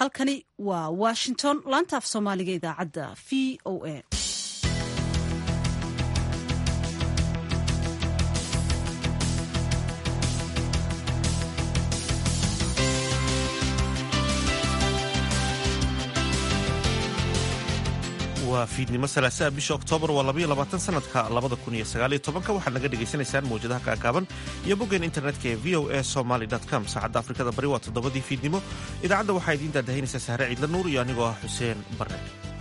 halkani waa washington laanta af soomaaliga idaacadda v o a waa fiidnimo salaasaa bisha oktoobar waa labaiyo labaatan sanadka labada kun iyo sagaaliyo tobanka waxaad naga dhagaysanaysaan mawjadaha kaagaaban iyo boggeen internetka ee v o a somaly com saacadda afrikada bari waa toddobadii fiidnimo idaacadda waxaa idiin daadahinaysaa sahre ciidla nuur iyo anigoo ah xuseen barre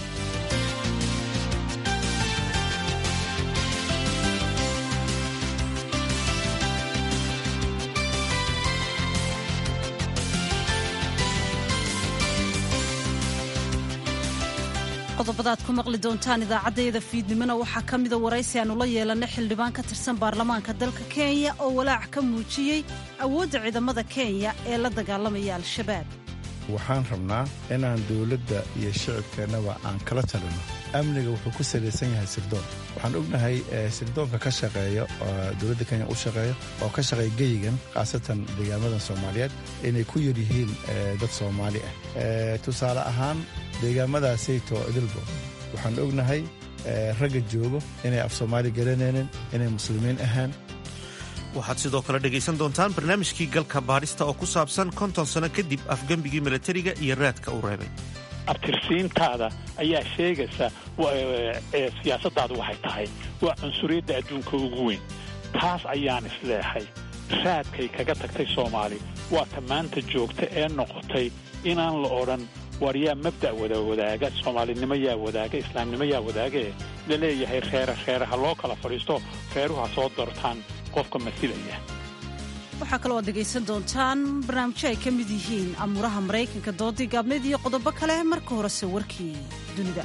qodobada aad ku maqli doontaan idaacaddayada fiidnimona waxaa ka mida waraysi aanu la yeelanay xildhibaan ka tirsan baarlamaanka dalka kenya oo walaac ka muujiyey awoodda ciidamada kenya ee la dagaalamaya al-shabaab waxaan rabnaa inaan dowladda iyo shicibkeennaba aan kala talino amniga wuxuu ku salaysan yahay sirdoon waxaan ognahay sirdoonka ka shaqeeya oo dowladda kenya u shaqeeya oo ka shaqeeya geyigan khaasatan deegaamadan soomaaliyeed inay ku yar yihiin dad soomaali ah tusaale ahaan deegaamadaasayto idilbo waxaan ognahay ragga joogo inay af soomaali garanaynin inay muslimiin ahaan waxaad sidoo kale dhegaysan doontaan barnaamijkii galka baadhista oo ku saabsan konton sano kadib afgembigii milatariga iyo raadka uu reebay abtirsiintaada ayaa sheegaysa siyaasadaadu waxay tahay waa cunsuriyadda adduunka ugu weyn taas ayaan isleexay raadkay kaga tagtay soomaali waa ta maanta joogta ee noqotay inaan la odhan war yaa mabda' wada wadaaga soomaalinimo yaa wadaaga islaamnimo yaa wadaagae la leeyahay reere reeraha loo kala fadhiisto reeruhu ha soo doortaan qofka masilaya waxaa kaloo aad dhegaysan doontaan barnaamijyo ay ka mid yihiin amuuraha maraykanka doodii gaabneed iyo qodobo kale marka horese warkii dunida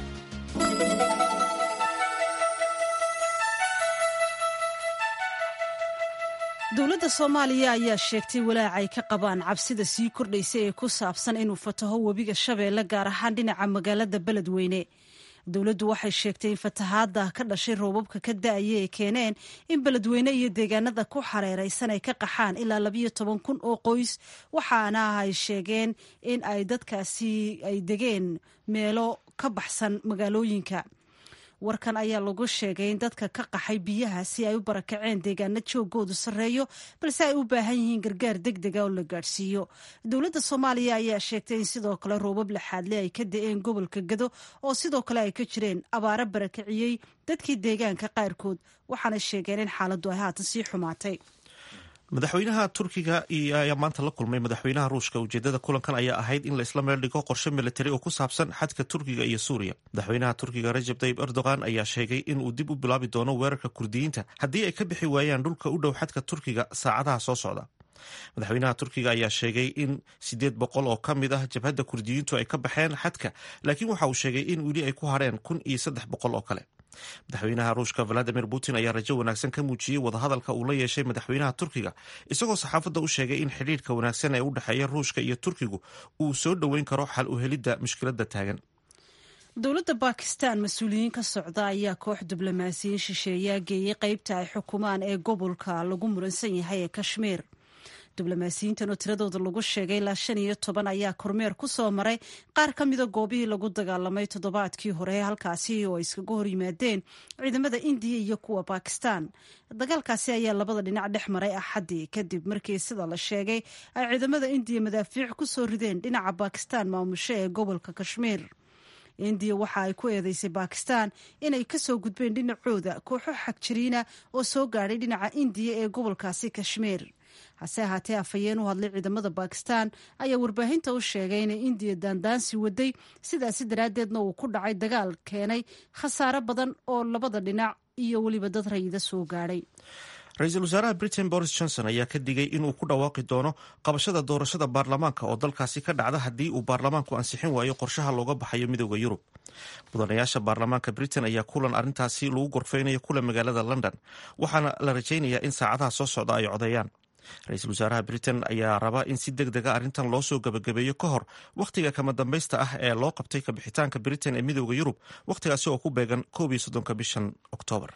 dowladda soomaaliya ayaa sheegtay walaac ay ka qabaan cabsida sii kordhaysa ee ku saabsan inuu fataho webiga shabeelle gaar ahaan dhinaca magaalada beledweyne dowladdu waxay sheegtay in fatahaadda ka dhashay roobabka ka da-aya ay keeneen in beledweyne iyo deegaanada ku xareeraysan ay ka qaxaan ilaa labayo toban kun oo qoys waxaana ay sheegeen in ay dadkaasi ay degeen meelo ka baxsan magaalooyinka warkan ayaa lagu sheegay in dadka ka qaxay biyaha si ay u barakaceen deegaano joogoodu sarreeyo balse ay u baahan yihiin gargaar deg dega oo la gaadhsiiyo dowladda soomaaliya ayaa sheegtay in sidoo kale roobab laxaadle ay ka da-een gobolka gado oo sidoo kale ay ka jireen abaaro barakiciyey dadkii deegaanka qaarkood waxaana sheegeen in xaaladdu ay haatan sii xumaatay madaxweynaha turkiga ayaa maanta la kulmay madaxweynaha ruushka ujeedada kulankan ayaa ahayd in la isla meel dhigo qorshe militari oo ku saabsan xadka turkiga iyo suuriya madaxweynaha turkiga rajab tayib erdogan ayaa sheegay inuu dib u bilaabi doono weerarka kurdiyiinta haddii ay ka bixi waayaan dhulka u dhow xadka turkiga saacadaha soo socda madaxweynaha turkiga ayaa sheegay in siddeed boqol oo ka mid ah jabhadda kurdiyiintu ay ka baxeen xadka laakiin waxa uu sheegay in weli ay ku hadheen kun iyo saddex boqol oo kale madaxweynaha ruushka valadimir putin ayaa rajo wanaagsan ka muujiyey wadahadalka uu la yeeshay madaxweynaha turkiga isagoo saxaafadda u sheegay in xidhiirka wanaagsan ee u dhexeeya ruushka iyo turkigu uu soo dhoweyn karo xal u helidda mushkiladda taagan dowladda bakistan mas-uuliyiin ka socda ayaa koox diblomaasiyiin shisheeyaa geeyey qeybta ay xukumaan ee gobolka lagu muransan yahay ee kashmiir diblomaasiyiintan oo tiradooda lagu sheegay ilaa shan iyo toban ayaa kormeer ku soo maray qaar ka mida goobihii lagu dagaalamay toddobaadkii hore halkaasi oo ay iskaga hor yimaadeen ciidamada indiya iyo kuwa bakistan dagaalkaasi ayaa labada dhinac dhex maray axaddii kadib markii sida la sheegay ay ciidamada indiya madaafiic ku soo rideen dhinaca bakistan maamusho ee gobolka kashmiir indiya waxa ay ku eedeysay bakistan inay kasoo gudbeen dhinacooda kooxo xagjiriina oo soo gaadhay dhinaca indiya ee gobolkaasi kashmiir hase ahaatee afhayeen u hadlay ciidamada bakistan ayaa warbaahinta u sheegay inay indiya daandaansi waday sidaasi daraaddeedna uu ku dhacay dagaal keenay khasaare badan oo labada dhinac iyo weliba dad rayida soo gaadhay ra-iisul wasaaraha britain boris johnson ayaa ka digay inuu ku dhawaaqi doono qabashada doorashada baarlamaanka oo dalkaasi ka dhacda haddii uu baarlamaanku ansixin waayo qorshaha looga baxayo midooda yurub mudanayaasha baarlamaanka britain ayaa kulan arrintaasi lagu gorfeynayo kula magaalada london waxaana la rajaynayaa in saacadaha soo socda ay codeeyaan ra-iisul wasaaraha britain ayaa raba in si deg dega arrintan loo soo gabagabeeyo ka hor wakhtiga kama dambaysta ah ee loo qabtay kabixitaanka britain ee midooda yurub wakhtigaasi oo ku beegan koob iyo soddonka bishan oktoobar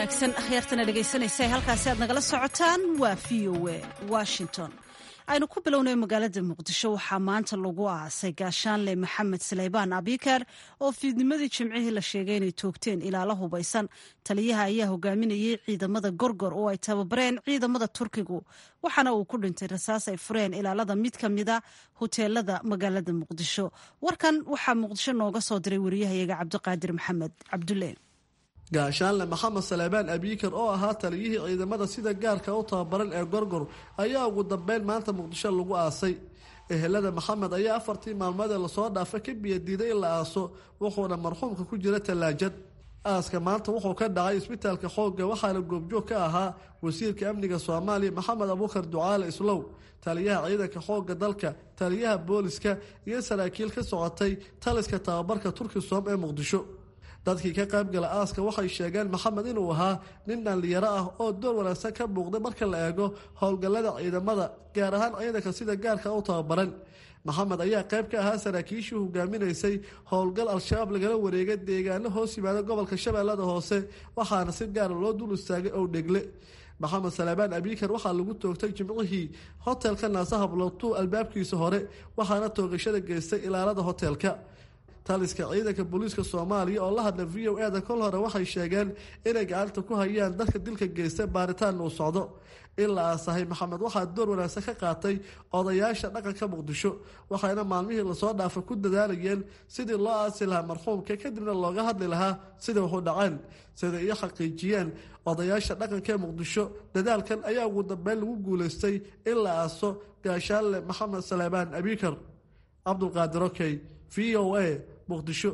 wanaagsan akhyaartana dhegaysanaysa halkaasi aad nagala socotaan waa v o a washington aynu ku bilownay magaalada muqdisho waxaa maanta lagu aasay gaashaanle maxamed saleybaan abikar oo fiidnimadii jimcihii la sheegay inay toogteen ilaalo hubaysan taliyaha ayaa hogaaminayay ciidamada gorgor oo ay tababareen ciidamada turkigu waxaana uu ku dhintay rasaas ay fureen ilaalada mid ka mida hoteelada magaalada muqdisho warkan waxaa muqdisho nooga soo diray wariyahayaga cabdiqaadir maxamed cabdulle gaashaanle maxamed saleebaan abiikar oo ahaa taliyihii ciidamada sida gaarka u tababaran ee gorgor ayaa ugu dambeyn maanta muqdisho lagu aasay ehelada maxamed ayaa afartii maalmoodee lasoo dhaafa ka biyadiiday in la aaso wuxuuna marxuumka ku jira tallaajad aaska maanta wuxuu ka dhacay isbitaalka xoogga waxaana goobjoog ka ahaa wasiirka amniga soomaaliya maxamed abuukar ducaale islow taliyaha ciidanka xoogga dalka taliyaha booliska iyo saraakiil ka socotay taliska tababarka turkisom ee muqdisho dadkii ka qaybgala aaska waxay sheegeen maxamed inuu ahaa nin dhallinyaro ah oo door wanaagsan ka muuqday marka la eego howlgallada ciidamada gaar ahaan ciidanka sida gaarka u tababaran maxamed ayaa qayb ka ahaa saraakiishii hogaaminaysay howlgal al-shabaab lagala wareegay deegaano hoos yimaada gobolka shabeellada hoose waxaana si gaara loo dul istaagay ow dhegle maxamed salaabaan abiikar waxaa lagu toogtay jimcihii hotelka naasaha blowtu albaabkiisa hore waxaana toogashada geystay ilaalada hotelka taliska ciidanka booliiska soomaaliya oo la hadla v o eda kol hore waxay sheegeen inay gacanta ku hayaan dadka dilka geysta baaritaan uu socdo in la aasahay maxamed waxaa door wanaagsan ka qaatay odayaasha dhaqanka muqdisho waxayna maalmihii lasoo dhaafa ku dadaalayeen sidii loo aasi lahaa marxuumka kadibna looga hadli lahaa sida wuxu dhaceen sida iyo xaqiijiyeen odayaasha dhaqanka ee muqdisho dadaalkan ayaa ugu dambeyn lagu guulaystay in la aaso gaashaanle maxamed saleebaan abiikar cabdulqaadir okey v o a muqdisho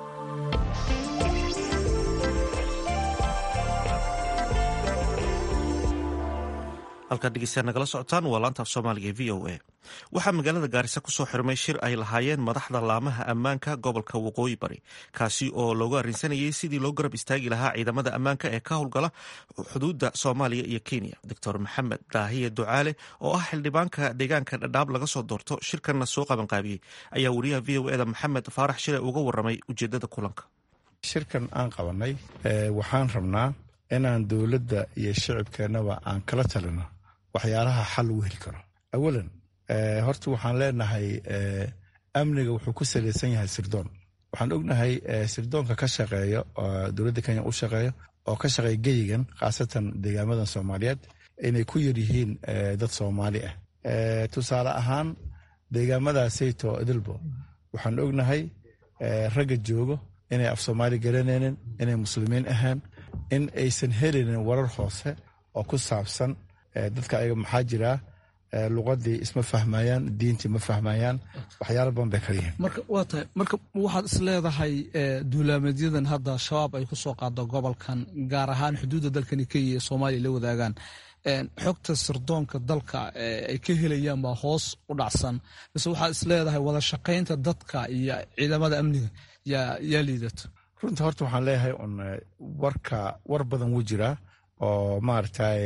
halkaad dhegeystayaal nagala socotaan waa laanta af soomaaliga v o a waxaa magaalada gaarisa kusoo xirmay shir ay lahaayeen madaxda laamaha ammaanka gobolka waqooyi bari kaasi oo loogu arrinsanayay sidii loo garab istaagi lahaa ciidamada ammaanka ee ka howlgala xuduudda soomaaliya iyo kenya doctor maxamed daahiye ducaale oo ah xildhibaanka deegaanka dhadhaab laga soo doorto shirkanna soo qabanqaabiyey ayaa wariyaha v o eda maxamed faarax shire uga waramay ujeedada kulanka shirkan aan qabanay waxaan rabnaa inaan dowladda iyo shicibkeennaba aan kala talino waxyaalaha xal lagu heli karo awalan horta waxaan leenahay amniga wuxuu ku salaysan yahay sirdoon waxaan ognahay sirdoonka ka shaqeeya oo dowladda kenya u shaqeeya oo ka shaqeeya geyigan khaasatan deegaamadan soomaaliyeed inay ku yaryihiin dad soomaali ah tusaale ahaan deegaamadaasayto idilbo waxaan ognahay ragga joogo inay af soomaali garanaynin inay muslimiin ahaan in aysan helinin warar hoose oo ku saabsan dadka ayaga maxaa jiraa luqadii isma fahmayaan diintii ma fahmayaan waxyaala badan bay kala yihiin marka waa tahay marka waxaad is leedahay duulaamadyadan hadda shabaab ay ku soo qaado gobolkan gaar ahaan xuduudda dalkani kenya ee soomaaliya la wadaagaan xogta sirdoonka dalka ay ka helayaan baa hoos u dhacsan mise waxaad is leedahay wada shaqaynta dadka iyo ciidamada amniga yaa liidato runta horta waxaan leeyahay un warka war badan wuu jiraa oo maaragtay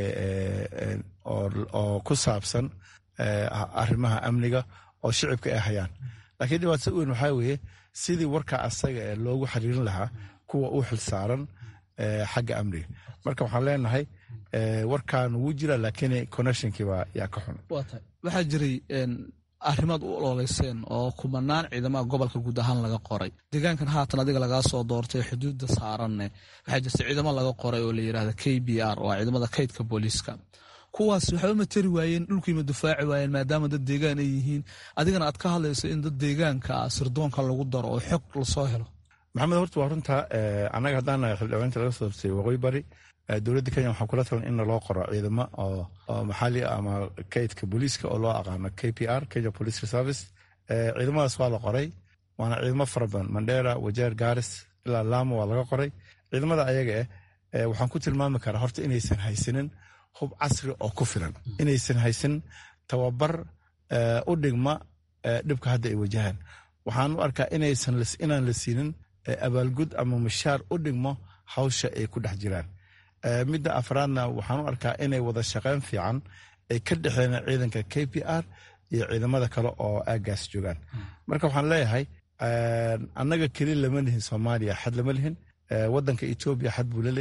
oo ku saabsan arrimaha amniga oo shicibka ay hayaan laakiin dhibaatada weyn waxaa weeye sidii warka asaga ee loogu xiriirin lahaa kuwa u xilsaaran xagga amniga marka waxaan leenahay warkan wuu jira laakiin connectionkiiba yaa ka xun waxaa jiray arrimaad u ololeyseen oo kumanaan ciidamada gobolka guud ahaan laga qoray deegaankan haatan adiga lagaa soo doortay xuduudda saaranne waxaa jirta ciidamo laga qoray oo la yirahda k b r oo ciidamada kaydka booliiska kuwaas waxba ma tari waayeen dhulkiima difaaci waayeen maadaama dad deegaan ay yihiin adigana aad ka hadlayso in dad deegaanka sirdoonka lagu daro oo xog lasoo helo maxamed horta waa runta annaga haddaan nahay xildhibaanta laga soo doortay waqooyi bari dowladda kenya waxaa kula talan in loo qoro ciidamo oo maxali ama kaydka booliiska oo loo aqaano k p r kenya police reservice ciidamadaas waa la qoray waana ciidamo fara badan mandera wajeer garis ilaa laamo waa laga qoray ciidamada ayaga eh waxaan ku tilmaami karaa horta inaysan haysanin hub casri oo ku filan inaysan haysanin tababar u dhigma dhibka hadda ay wajahaan waxaan u arkaa inaan la siinin abaalgud ama mushaar u dhigmo hawsha ay ku dhex jiraan midda afraadna waxaan u arkaa inay wada shaqeyn fiican ay ka dhexeen ciidanka k p r iyo ciidamada kale oo aagaas joogaan marka waxaan leeyahay annaga keli lama lihin soomaaliya xad lama lihin wadanka etoobiya xad buu la leeyahay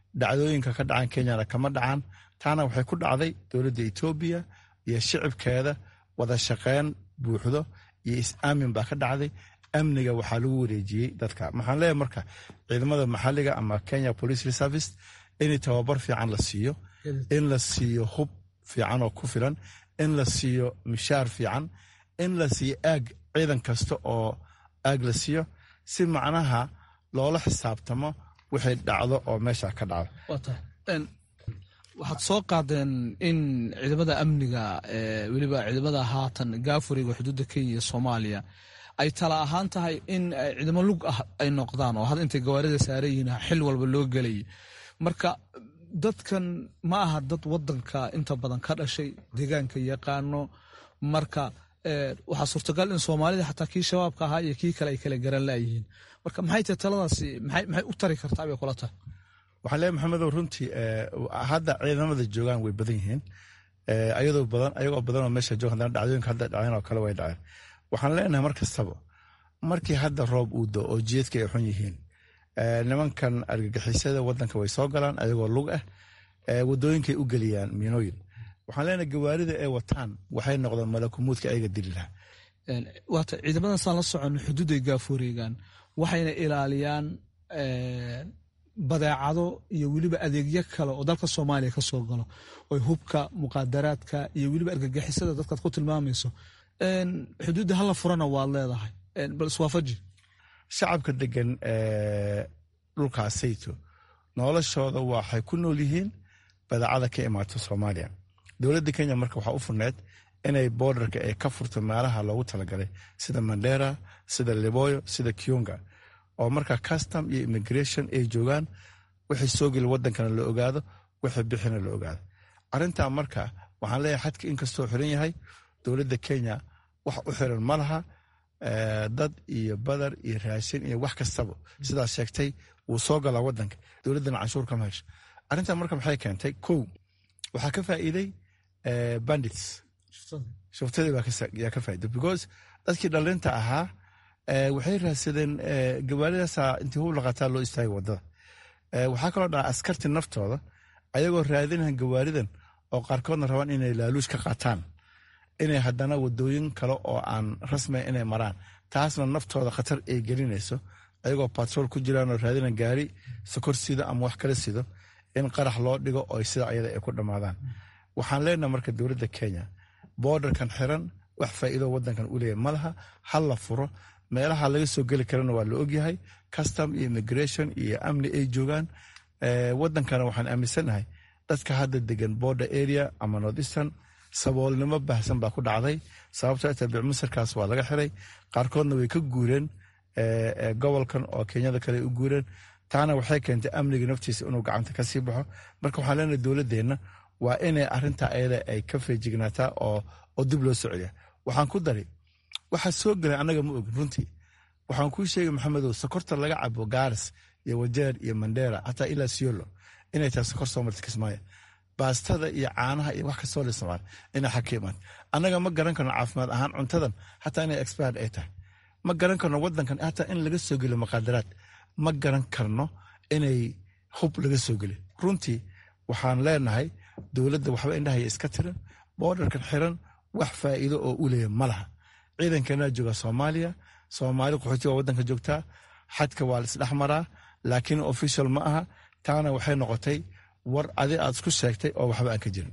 dhacdooyinka ka dhacan kenyana kama dhacan taana waxay ku dhacday dowladda etoobiya iyo shicibkeeda wada shaqeyn buuxdo iyo is-aamin baa ka dhacday amniga waxaa lagu wareejiyey dadka maxaan leeyahay marka ciidamada maxalliga ama kenya police reservice in tababar fiican la siiyo in la siiyo hub fiican oo ku filan in la siiyo mishaar fiican in la siiyo aag ciidan kasta oo aag la siiyo si macnaha loola xisaabtamo wixii dhacdo oo meesha ka dhacdo waxaad soo qaadeen in ciidamada amniga weliba ciidamada haatan gaafuriga xuduudda kenya iyo soomaaliya ay tala ahaan tahay in ciidamo lug ah ay noqdaan oo hadda intay gawaarida saaran yihiin xil walba loo gelay marka dadkan ma aha dad wadanka inta badan ka dhashay deegaanka yaqaano marka waxaa suurtagal in soomaalida xataa kii shabaabka ahaa iyo kii kale ay kala garan laayihiin marka maxay tahay taladaasi maxay u tari kartaa bay kula tahay waxaan leeyahay maxamedow runtii hadda ciidamada joogaan way badan yihiin ayadoo badan ayagoo badan oo meesha jooga haddana dhacdooyinka hadda dhaceen oo kale way dhaceen waxaan leenahay mar kastaba markii hadda roob uu do oo jeedka ay xun yihiin nimankan argagixisada wadanka way soo galaan ayagoo lug ah wadooyinkay u geliyaan miinooyin waxaan leenahay gawaarida ay wataan waxay noqdeen malakumuudka ayaga dili lahaa waata ciidamadaasaan la socon xuduuday gaafureegaan waxayna ilaaliyaan badeecado iyo weliba adeegyo kale oo dalka soomaaliya ka soo galo oy hubka muqaadaraadka iyo weliba argagixisada dadkaad ku tilmaamayso xuduudda hala furana waad leedahay bal iswaafaji shacabka degan dhulkaasayto noloshooda waxay ku nool yihiin badeecada ka imaato soomaaliya dowladda kenya marka waxaa u furneed inay boodarka ay ka furto meelaha loogu talagalay sida mandera sida liboyo sida kionga oo marka custom iyo immigration ay joogaan wixii soo geli wadankana la ogaado wixii bixina la ogaado arintaa marka waxaan leeyahay xadka inkastoo xiran yahay dowladda kenya wax u xiran ma laha dad iyo badar iyo raashin iyo wax kastaba sidaa sheegtay wuu soo galaa wadanka dowladdana canshuur kama hesho arrintaa marka maxay keentay kow waxaa ka faa'iiday bandits shuftadii yaa ka faa'iiday because dadkii dhalinta ahaa waxay raadsadeen gawaaridaasa intii hub laqataa loo istaagay wadada waxaa kaloo dhaca askarti naftooda ayagoo raadinahan gawaaridan oo qaarkoodna rabaan inay laaluush ka qaataan inay haddana wadooyin kale oo aan rasmia inay maraan taasna naftooda khatar ay gelinayso ayagoo batrool ku jiraan oo raadinan gaari sokor sido ama wax kala sido in qarax loo dhigo oo sida ayada ay ku dhammaadaan waxaan leenaha marka dowladda kenya boodarkan xiran wax faa'iido wadankan u leeyahy malaha hal la furo meelaha laga soo geli karana waa la ogyahay custom iyo immigration iyo amni ay joogaan wadankana waxaan aaminsanahay dadka hadda degan border area ama northeastern saboolnimo baahsan baa ku dhacday sababtoo tabic masarkaas waa laga xiray qaarkoodna way ka guureen gobolkan oo kenyada kale u guureen taana waxay keentay amniga naftiisa inuu gacanta ka sii baxo marka waxaan leenahay dowladeenna waa inay arinta ayada ay ka feejignaataa oo dib loo socoliya waxaan ku dari waxaa soo gelay annaga ma ogin runtii waxaan kuu sheegay maxamedow sokorta laga cabo gaaris iyo wajeer iyo mandera hataa ilaa siolo inay tahay sokor soo marta kismaayo baastada iyo caanaha iyo wax kastoo la isticmaal inay xag ka imaan annaga ma garan karno caafimaad ahaan cuntadan hataa inay expired ay tahay ma garan karno wadankan hataa in laga soo geliyo maqaadaraad ma garan karno inay hub laga soo geliyo runtii waxaan leenahay dowladda waxba indhahaya iska tiran boodarkan xiran wax faa'iido oo u leeya ma laha ciidankanaa jooga soomaaliya soomaali qaxootiga wadanka joogtaa xadka waa laisdhex maraa laakiin official ma aha taana waxay noqotay war adi aad isku sheegtay oo waxba aan ka jirin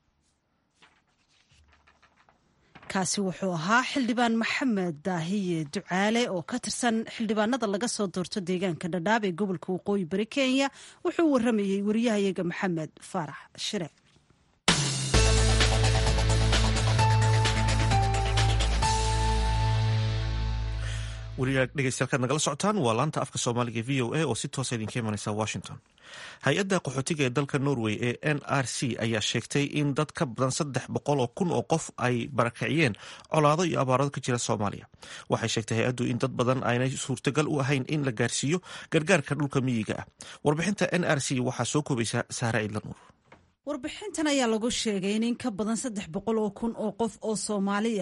kaasi wuxuu ahaa xildhibaan maxamed daahiye ducaale oo ka tirsan xildhibaanada laga soo doorto deegaanka dhadhaab ee gobolka waqooyi bari kenya wuxuu waramayey wariyahayaga maxamed faarax shire dhegeystayaal nagala socotaan waa laanta afka soomaaliga v o a oo si toosa idinka imaneysa washington hay-adda qaxootiga ee dalka norway ee n r c ayaa sheegtay in dad ka badan saddex boqol oo kun oo qof ay barakiciyeen colaado iyo abaarado ka jira soomaaliya waxay sheegtay hay-addu in dad badan aynay suurtagal u ahayn in la gaarsiiyo gargaarka dhulka miyiga ah warbixinta n r c waxaa soo koobaysa saare ciidlanuur warbixintan ayaa lagu sheegay in in ka badan saddex boqol oo kun oo qof oo soomaali ah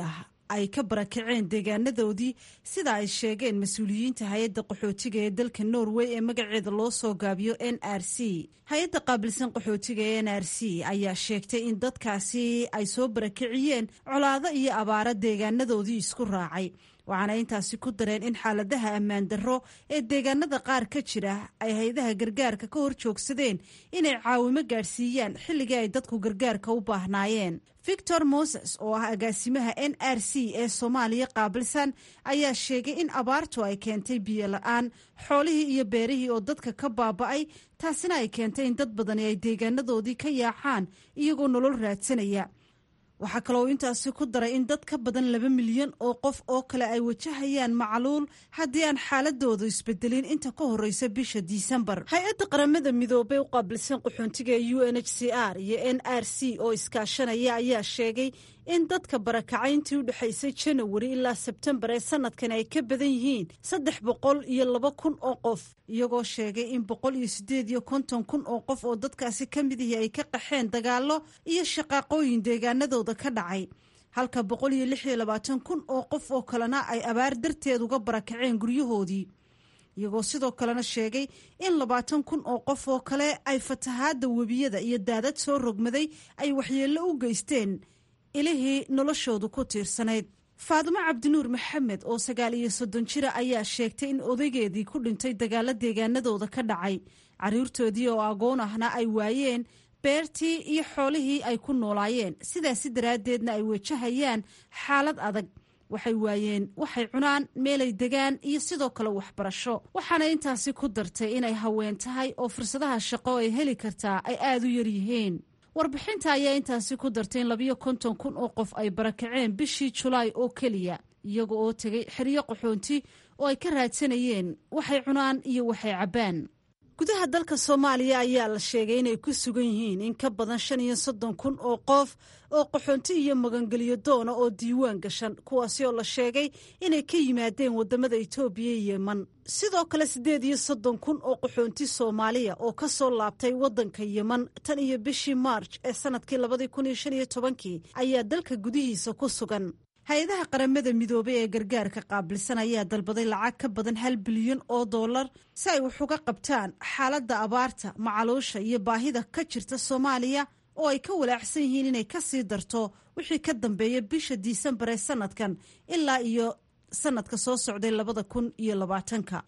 ay ka barakaceen deegaanadoodii sida ay sheegeen mas-uuliyiinta hay-adda qaxootiga ee dalka norway ee magaceeda loo soo gaabiyo n r c hay-adda qaabilsan qaxootiga ee n r c ayaa sheegtay in dadkaasi ay soo barakiciyeen colaado iyo abaaro deegaanadoodii isku raacay waxaana intaasi ku dareen in xaaladaha ammaan darro ee deegaanada qaar ka jira ay hay-adaha gargaarka ka hor joogsadeen inay caawimo gaadhsiiyaan xilligii ay dadku gargaarka u baahnaayeen victor moses oo ah agaasimaha n r c ee soomaaliya qaabilsan ayaa sheegay in abaartu ay keentay biyo la-aan xoolihii iyo beerihii oo dadka ka baaba'ay taasina ay keentay in dad badani ay deegaanadoodii ka yaacaan iyagoo nolol raadsanaya waxaa kaloo intaasi ku daray in dad ka badan laba milyan oo qof oo kale ay wajahayaan macluul haddii aan xaaladoodu isbedelin inta ka horeysa bisha disembar hay-adda qaramada midoobey u qaabilsan qaxoontiga ee u n h c r iyo n r c oo iskaashanaya ayaa sheegay in dadka barakacayntii u dhexaysay janawari ilaa sebtembar ee sanadkan ay ka badan yihiin saddex boqol iyo laba kun oo qof iyagoo sheegay in boqol iyo sideed iyo konton kun oo qof oo dadkaasi ka mid ihi ay ka qaxeen dagaallo iyo shaqaaqooyin deegaanadooda ka dhacay halka boqol iyo lix iyo labaatan kun oo qof oo kalena ay abaar darteed uga barakaceen guryahoodii iyagoo sidoo kalena sheegay in labaatan kun oo qof oo kale ay fatahaadda webiyada iyo daadad soo rogmaday ay waxyeello u geysteen ilihii noloshoodu ku tiirsanayd faadimo cabdinuur maxamed oo sagaal iyo soddon jira ayaa sheegtay in odaygeedii ku dhintay dagaalo deegaanadooda ka dhacay carruurtoodii oo agoon ahna ay waayeen beertii iyo xoolihii ay ku noolaayeen sidaasi daraaddeedna ay wajahayaan xaalad adag waxay waayeen waxay cunaan meelay degaan iyo sidoo kale waxbarasho waxaana intaasi ku dartay inay haween tahay oo fursadaha shaqo ay heli kartaa ay aada u yaryihiin warbixinta ayaa intaasi ku dartay in labiyo konton kun oo qof ay barakaceen bishii julaay oo keliya iyaga oo tegay xeryo qaxoonti oo ay ka raadsanayeen waxay cunaan iyo waxay cabbaan gudaha dalka soomaaliya ayaa la sheegay inay ku sugan yihiin in ka badan shan iyo soddon kun oo qof oo qaxoonti iyo magangelyo doona oo diiwaan gashan kuwaasi oo la sheegay inay ka yimaadeen wadamada itoobiya iyo yeman sidoo kale siddeed iyo soddon kun oo qaxoonti soomaaliya oo ka soo laabtay waddanka yeman tan iyo bishii maarj ee sanadkii labadii kun iyo shan iyo tobankii ayaa dalka gudihiisa ku sugan hay-adaha qaramada midoobey ee gargaarka qaabilsan ayaa dalbaday lacag ka badan hal bilyan oo dollar si ay wax uga qabtaan xaaladda abaarta macaluusha iyo baahida ka jirta soomaaliya oo ay ka walaacsan yihiin inay ka sii darto wixii ka dambeeya bisha disembar ee sanadkan ilaa iyo sanadka soo socday labada kun iyo labaatanka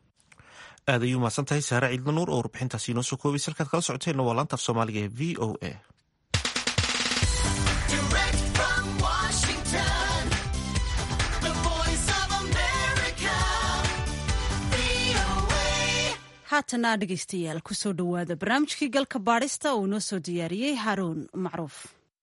aad ayuu mahadsan tahay saare ciidla nuur oo warbixintaasi inoo soo koobay salkaad kala socoteenna waa laanta af soomaaliga ee v o a haatana dhegaystayaal kusoo dhowaada barnaamijkii galka baadhista uu inoo soo diyaariyey haruun macruuf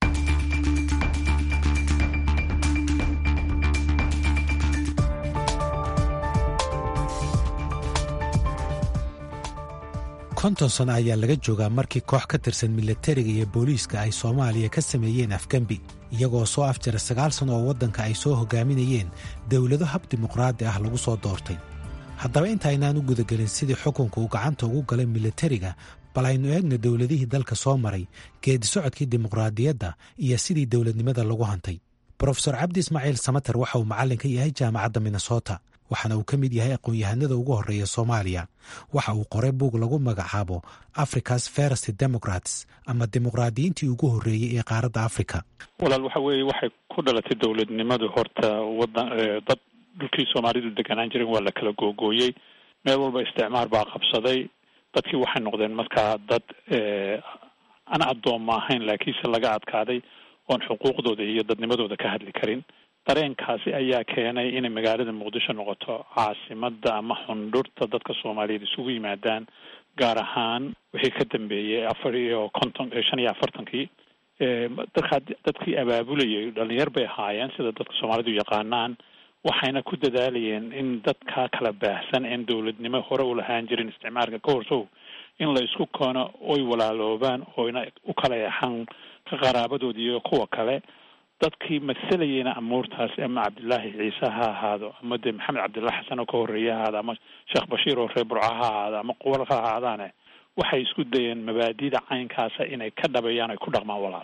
konton sano ayaa laga joogaa markii koox ka tirsan milatariga iyo booliiska ay soomaaliya ka sameeyeen afgembi iyagoo soo afjara sagaal sano oo waddanka ay soo hogaaminayeen dowlado hab dimuqraadi ah lagu soo doortay haddaba intaynaan u gudagelin sidii xukunka uu gacanta ugu galay milatariga bal aynu eegna dowladihii dalka soo maray geedi socodkii dimuqraadiyadda iyo sidii dowladnimada lagu hantay brofesor cabdi ismaaciil samater waxa uu macallin ka yahay jaamacadda minnesota waxaana uu ka mid yahay aqoon-yahanada ugu horreeya soomaaliya waxa uu qoray buug lagu magacaabo africa's first democrats ama dimuqraadiyiintii ugu horreeyey ee qaaradda africa walaal waxa weeye waxay ku dhalatay dowladnimadu horta wadan dad dhulkii soomaalidu deganaan jiren waa la kala googooyey meel walba isticmaar baa qabsaday dadkii waxay noqdeen markaa dad aan addoomma ahayn laakiinse laga adkaaday oon xuquuqdooda iyo dadnimadooda ka hadli karin dareenkaasi ayaa keenay inay magaalada muqdisho noqoto caasimada ama xundhurta dadka soomaaliyeed isugu yimaadaan gaar ahaan wixii ka dambeeyey afar iyo konton shan iyo afartankii dadkaa dadkii abaabulayay dhalinyar bay ahaayeen sida dadka soomaalidu yaqaanaan waxayna ku dadaalayeen in dadkaa kala baahsan een dowladnimo hore u lahaan jirin isticmaalka ka horsow in la isku koono oy walaaloobaan oyna u kala yaxan ka qaraabadoodi iyo kuwa kale dadkii masalayeyna amuurtaasi ama cabdilaahi ciise ha ahaado ama dee maxamed cabdillah xasan oo ka horreeye ha ahaado ama sheekh bashiir oo reer burca ha ahaado ama quwal ha ahaadaane waxay isku dayeen mabaadida caynkaasa inay ka dhabeeyaan ay ku dhaqmaan walaal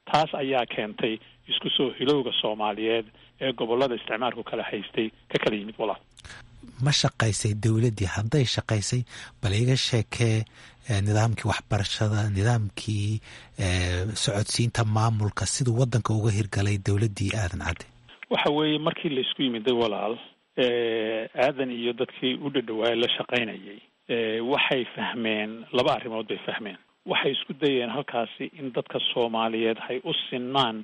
taas ayaa keentay isku soo hilowga soomaaliyeed ee gobolada isticmaalku kala haystay ka kala yimid walaal ma shaqaysay dowladdii hadday shaqaysay bal iga sheekee nidaamkii waxbarashada nidaamkii socodsiinta maamulka siduu waddanka uga hirgalay dowladdii aadan cadde waxa weeye markii laysku yimiday walaal aadan iyo dadkii u dhadhawaay la shaqaynayay waxay fahmeen laba arrimood bay fahmeen waxay isku dayeen halkaasi in dadka soomaaliyeed hay u sinmaan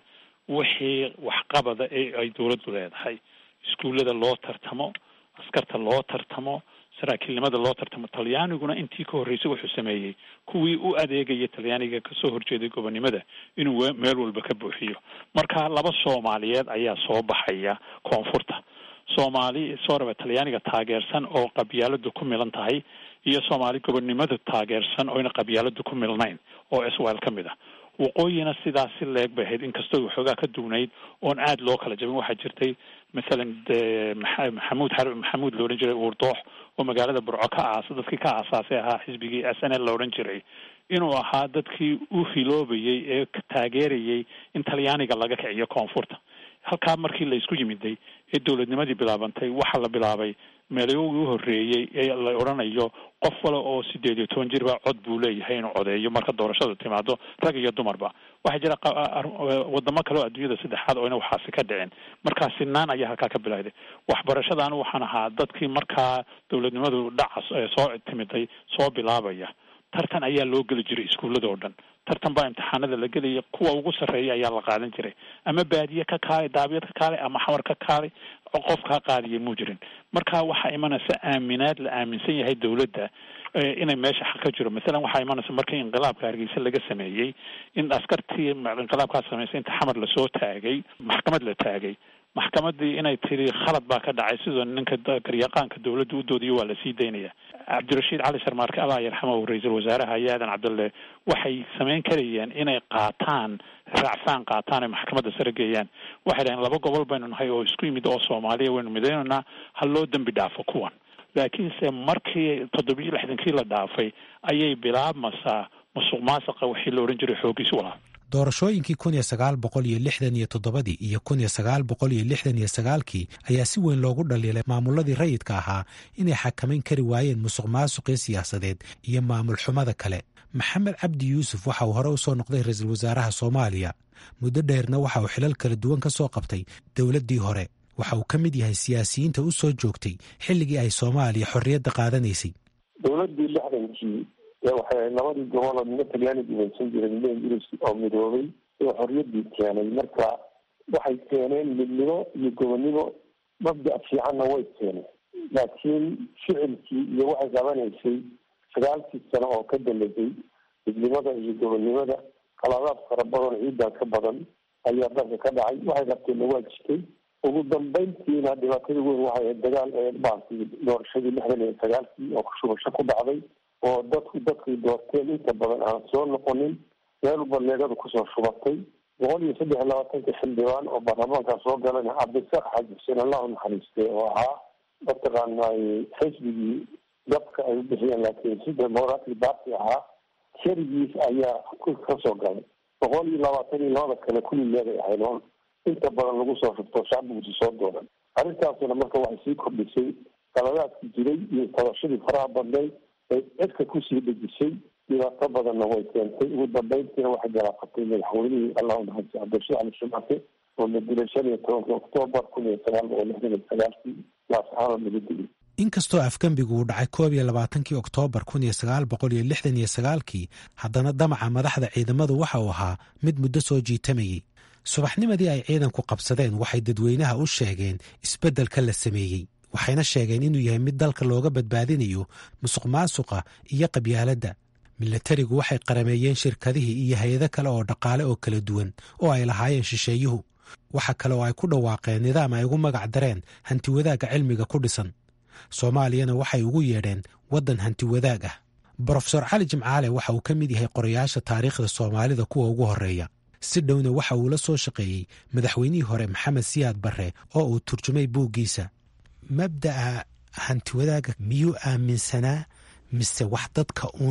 wixii waxqabada ee ay dowladdu leedahay iskuullada loo tartamo askarta loo tartamo saraakiilnimada loo tartamo talyaaniguna intii ka horreysay wuxuu sameeyey kuwii u adeegaya talyaaniga kasoo horjeeday gobonnimada inuu meel walba ka buuxiyo marka laba soomaaliyeed ayaa soo baxaya koonfurta soomaali sooraba talyaaniga taageersan oo qabyaaladu ku milan tahay iyo soomaali gobonnimada taageersan oyna qabyaaladu ku milnayn oo iswael ka mid ah waqooyina sidaas si leeg bay ahayd inkastoo waxoogaa ka duwnayd oon aada loo kala jabin waxaa jirtay mathalan maxamuud maxamuud la odhan jiray uurdoox oo magaalada burco ka aasa dadkii ka aasaasay ahaa xisbigii s n l la odhan jiray inuu ahaa dadkii u hiloobayay ee taageerayay in talyaaniga laga kiciyo koonfurta halkaa markii la isku yimiday ee dowladnimadii bilaabantay waxaa la bilaabay meelagii u horreeyey ee la odhanayo qof wale oo sideed iyo toban jirba cod buu leeyahay inuu codeeyo marka doorashadu timaado rag iyo dumarba waxaa jira wadamo kale oo adduunyada saddexaad oo ina waxaasi ka dhicin markaa sinaan ayaa halkaa ka bilowday waxbarashadaanu waxaan ahaa dadkii markaa dowladnimadu dhaca soo timiday soo bilaabaya tartan ayaa loo geli jiray iskuullada oo dhan tartan baa imtixaanada la gelaya kuwa ugu sarreeya ayaa la qaadan jiray ama baadiye ka kaalay daabiyad ka kaalay ama xamar ka kaalay qof kaa qaadiya muu jirin marka waxaa imanaysa aaminaad la aaminsan yahay dowladda inay meesha xaq ka jiro masalan waxaa imanaysa markii inqilaabka hargeysa laga sameeyey in askartii inqilaabkaa samaysay inta xamar lasoo taagay maxkamad la taagay maxkamadii inay tiri khalad baa ka dhacay sidoo ninka garyaqaanka dowladda u doodiyo waa lasii daynaya cabdirashiid cali sharmaarke allah yarxamahu ra-iisul wasaaraha iyo aadan cabdulle waxay samayn karayeen inay qaataan raacfaan qaataan ay maxkamadda sare geeyaan waxay dhaheen laba gobol baynu nahay oo isku yimid oo soomaaliya waynu midaynaynaa ha loo dembi dhaafo kuwan laakiinse markii toddobiyo lixdankii la dhaafay ayay bilaabmasaa musuq maasaqa wixii la odhan jiray xoogiis walaa doorashooyinkii kun iyo sagaal boqol iyo lixdan iyo toddobadii iyo kun iyo sagaal boqol iyo lixdan iyo sagaalkii ayaa si weyn loogu dhaliilay maamuladii rayidka ahaa inay xakamayn kari waayeen musuq maasuqii siyaasadeed iyo maamul xumada kale maxamed cabdi yuusuf waxa uu hore u soo noqday ra-iisul wasaaraha soomaaliya muddo dheerna waxa uu xilal kala duwan ka soo qabtay dowladdii hore waxa uu ka mid yahay siyaasiyiinta u soo joogtay xilligii ay soomaaliya xorriyadda qaadanaysay dowladdii lixdankii waxay ahayd labadii goboloo midna talyaani gumaysan jiray midna ingiriis oo midoobay oo xorriyaddii keenay marka waxay keeneen midnimo iyo gobonnimo mabda' fiicanna way keeneen laakiin ficilkii iyo waxay qabanaysay sagaalkii sano oo ka dambeysay midnimada iyo gobonnimada qaladaad fara badan ciidan ka badan ayaa dalka ka dhacay waxay qabteenna waa jirtay ugu dambeyntiina dhibaatada weyn waxay ahayd dagaal ee baalkii doorashadii lixdan iyo sagaalkii oo shubasho ku dhacday oo dadku dadkay doorteen inta badan aan soo noqonin meel walba leegadu kusoo shubatay boqol iyo saddex iyo labaatanka xildhibaan oo baarlamaanka soo galayna cabdisaaq xaaji xuseen allahu naxariistay oo ahaa mataqaanay xisbigii dadka ay u bixiyeen laakiin si democratic party ahaa sharigiis ayaa kasoo galay boqol iyo labaatan iyo labada kale kulli leegay ahayd oo inta badan lagu soo shubto shacbigusi soo doonan arrintaasuna marka waxay sii kordhisay qaladaadki jiray iyo tabashadii faraha badnayd ay cidka kusii dhejisay dhibaato badanna way keentay ugu dambeyntiina waxay galaafatay madaxweynihii allahu naxariis cabdirashiid cali shumaake oo la dilay shan iyo tobanka oktoobar kun iyo sagaal boqol lixdan iyo sagaalkii laascaano laga dilay inkastoo afgembigu uu dhacay koob iyo labaatankii oktoobar kun iyo sagaal boqol iyo lixdan iyo sagaalkii haddana damaca madaxda ciidamadu waxa uu ahaa mid muddo soo jiitamayey subaxnimadii ay ciidanku qabsadeen waxay dadweynaha u sheegeen isbeddelka la sameeyey waxayna sheegeen inuu yahay mid dalka looga badbaadinayo musuq maasuqa iyo qabyaaladda milatarigu waxay qarameeyeen shirkadihii iyo hay-ado kale oo dhaqaale oo kala duwan oo ay lahaayeen shisheeyuhu waxa kale oo ay ku dhawaaqeen nidaam ay ugu magac dareen hantiwadaagga cilmiga ku dhisan soomaaliyana waxay ugu yeedheen waddan hantiwadaag ah brofesor cali jimcaale waxa uu ka mid yahay qorayaasha taariikhda soomaalida kuwa ugu horreeya si dhowna waxa uu la soo shaqeeyey madaxweynihii hore maxamed siyaad barre oo uu turjumay buuggiisa mabda'a hantiwadaaga miyuu aaminsanaa mise wax dadka uun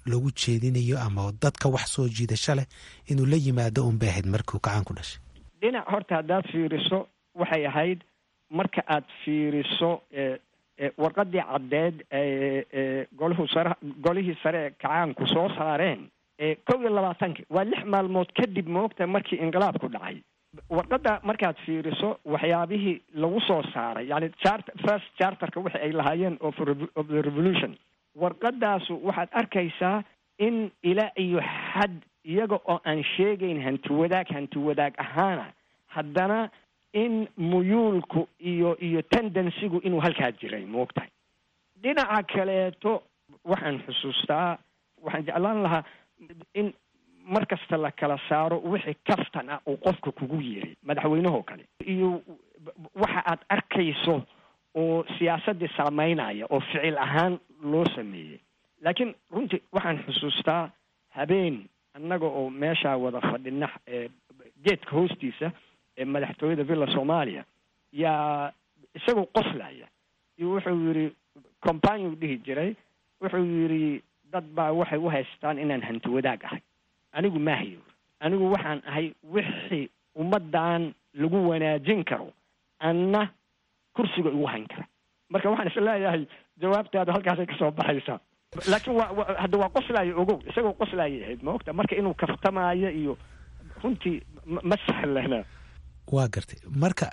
lagu jeedinayo ama dadka wax soo jiidasho leh inuu la yimaado unbay ahayd markuu gacan ku dhashay dhinac horta haddaad fiiriso waxay ahayd marka aad fiiriso warqadii caddeed golahu sare golihii sare ee kacaanku soo saareen kow iyo labaatanki waa lix maalmood kadib moogta markii inqilaabku dhacay warqadda markaad fiiriso waxyaabihii lagu soo saaray yani chart first charterka wixi ay lahaayeen of of the revolution warqadaasu waxaad arkaysaa in ilaa iyo xad iyaga oo aan sheegayn hanti wadaag hanti wadaag ahaana haddana in muyuulku iyo iyo tendensigu inuu halkaa jiray moogtahay dhinaca kaleeto waxaan xusuustaa waxaan jeclaan lahaa in mar kasta la kala saaro wixii kaftan ah uu qofka kugu yiri madaxweynehoo kale iyo waxa aad arkayso oo siyaasaddii saameynaya oo ficil ahaan loo sameeyey laakiin runtii waxaan xusuustaa habeen annaga oo meeshaa wada fadhina geedka hoostiisa ee madaxtooyada villa soomaaliya yaa isagoo qoslaya iyo wuxuu yidhi companiu dhihi jiray wuxuu yidhi dad baa waxay u haystaan inaan hanti wadaag ahay anigu maahayo anigu waxaan ahay wixii ummaddan lagu wanaajin karo anna kursiga igu hayn kara marka waxaan is leeyahay jawaabtaada halkaasay kasoo baxaysaa laakiin waa hadda waa qoslaayo ogow isagoo qoslaayay ahayd ma ogta marka inuu kaftamaayo iyo runtii ma sahlana waa gartay marka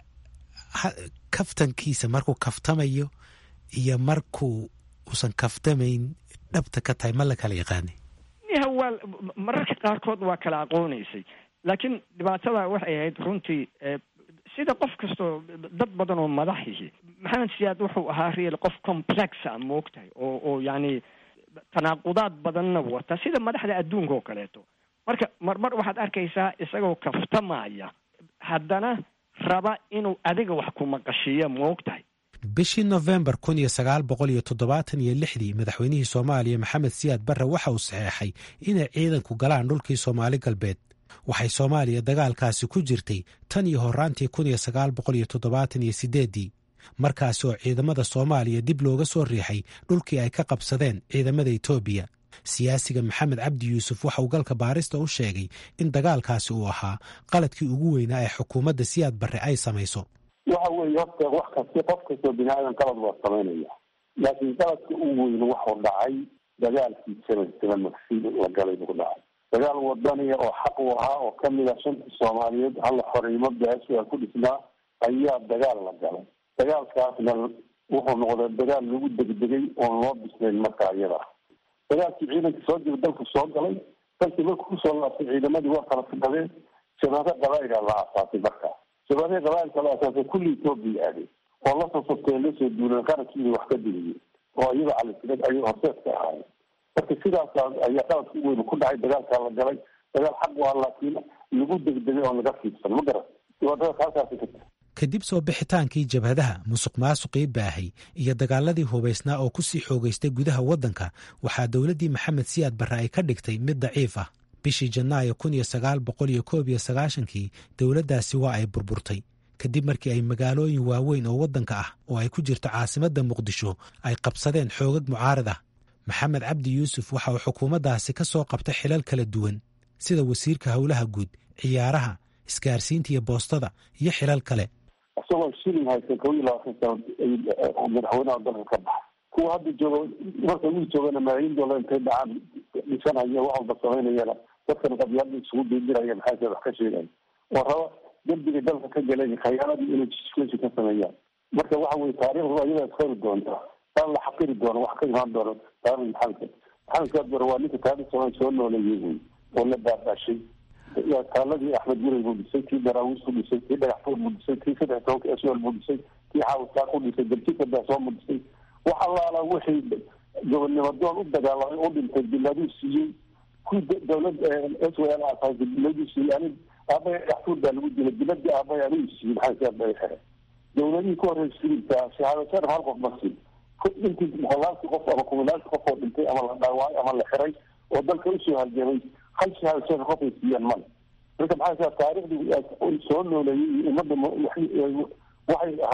kaftankiisa markuu kaftamayo iyo markuu uusan kaftamayn dhabta ka tahay ma la kala yaqaanay ya waa mararka qaarkood waa kala aqoonaysay laakiin dhibaatada waxay ahayd runtii sida qof kastoo dad badan oo madaxihi maxamed siyaad wuxuu ahaa real qof complexa moogtahay oo oo yacni tanaaqudaad badanna wata sida madaxda adduunka oo kaleeto marka marmar waxaad arkaysaa isagoo kaftamaya haddana raba inuu adiga wax ku maqashiiyo moogtahay bishii nofembar kun iyo sagaal boqol iyo toddobaatan iyo lixdii madaxweynihii soomaaliya maxamed siyaad barre waxa uu saxeexay inay ciidanku galaan dhulkii soomaali galbeed waxay soomaaliya dagaalkaasi ku jirtay tan iyo horaantii kun iyo sagaal boqol iyo toddobaatan iyo siddeeddii markaasi oo ciidamada soomaaliya dib looga soo riixay dhulkii ay ka qabsadeen ciidamada etoobiya siyaasiga maxamed cabdi yuusuf waxa uu galka baarista u sheegay in dagaalkaasi uu ahaa qaladkii ugu weynaa ee xukuumadda siyaad barre ay samayso waxa weeye horta wax kasti qof kastoo bini aadan qalad waa samaynaya laakiin qaladka ugu weyn waxuu dhacay dagaalkii seven seven magsi la galay buu dhacay dagaal wadaniya oo xaq u ahaa oo kamid ah shantii soomaaliyeed halla xoreymo beesha ku dhisnaa ayaa dagaal la galay dagaalkaasna wuxuu noqday dagaal lagu degdegay oon loo bisnayn markaa iyada dagaalkii ciidankii soo jira dalku soo galay dalkii markuu kusoo laabtay ciidamadii waa kala fidhadeen shabaaka qabaa'ila la aasaasay markaa shabaakii qabaa'ilka la aasaasay kulli etoobiya aaday oo la soo sobtee lasoo duuleen qarankiina wax ka digiyey oo iyada calisilad ayay horseedka ahaayeen marka sidaas ayaa qaladka u weyn ku dhacay dagaalkaa la galay dagaal xaq u ah laakiin lagu degdegay oon laga fiidsan ma garan dhibaatadaas halkaasi ka jira kadib soo bixitaankii jabhadaha musuq maasuqii baahay iyo dagaaladii hubaysnaa oo ku sii xoogaystay gudaha waddanka waxaa dowladdii maxamed siyaad barre ay ka dhigtay mid daciif ah bishii janaayo kun iyo sagaal boqol iyo koob iyo sagaashankii dowladdaasi waa ay burburtay kadib markii ay magaalooyin waaweyn oo waddanka ah oo ay ku jirto caasimadda muqdisho ay qabsadeen xoogag mucaarad ah maxamed cabdi yuusuf waxa uu xukuumaddaasi ka soo qabtay xilal kala duwan sida wasiirka howlaha guud ciyaaraha isgaarsiinta iyo boostada iyo xilal kale isagoo shilin haysan kow iyo labaatan sano madaxweynaha dalka ka baxa kuwa hadda jooga marka wii joogana malaayiin doolar intay dhacaan dhisanaya wax walba samaynayana dadkan qabyaalada isugu diindiraya maxaa wax ka sheegaya oo raba dembiga dalka ka galeen khayaaladii inay jiskusi ka sameeyaan marka waxa weye taariikhdu ayadaa isqori doonta taan la xaqiri doono wax ka imaan doono taarikhda maxamed maxamed siyaad bare waa ninka taariikh soomaali soo nooleeyey wey oo la baabashay taaladii axmed guray buu dhisay kii daraawiis ku dhisay kii dhagaxfuur buu dhisay kii saddex tobanka sl buu dhisay kii xaawisaa ku dhisay darjika daasoo buu dhisay wax allaala wixii gobonnimo doon u dagaalamay u dhintay biladuu siiyey kuwii dawlad s w l asaasay biladuu siiyey anig aabaya dhagaxfuur baa lagu dilay biladii aabaya anigu siiyey maxaa siyaad bay xere dawladihii ka horreysay sibiltaa shahaado sharaf hal qof ma siin intii boqolaalkii qof ama kumilaadkii qof oo dhintay ama la dhaawacay ama la xiray oo dalka usoo halgamay hal shahaado sharaf qof ay siiyaan male marka maxaa siyaa taariikhdii soo nooleeyey iyo ummadda waxay ahayd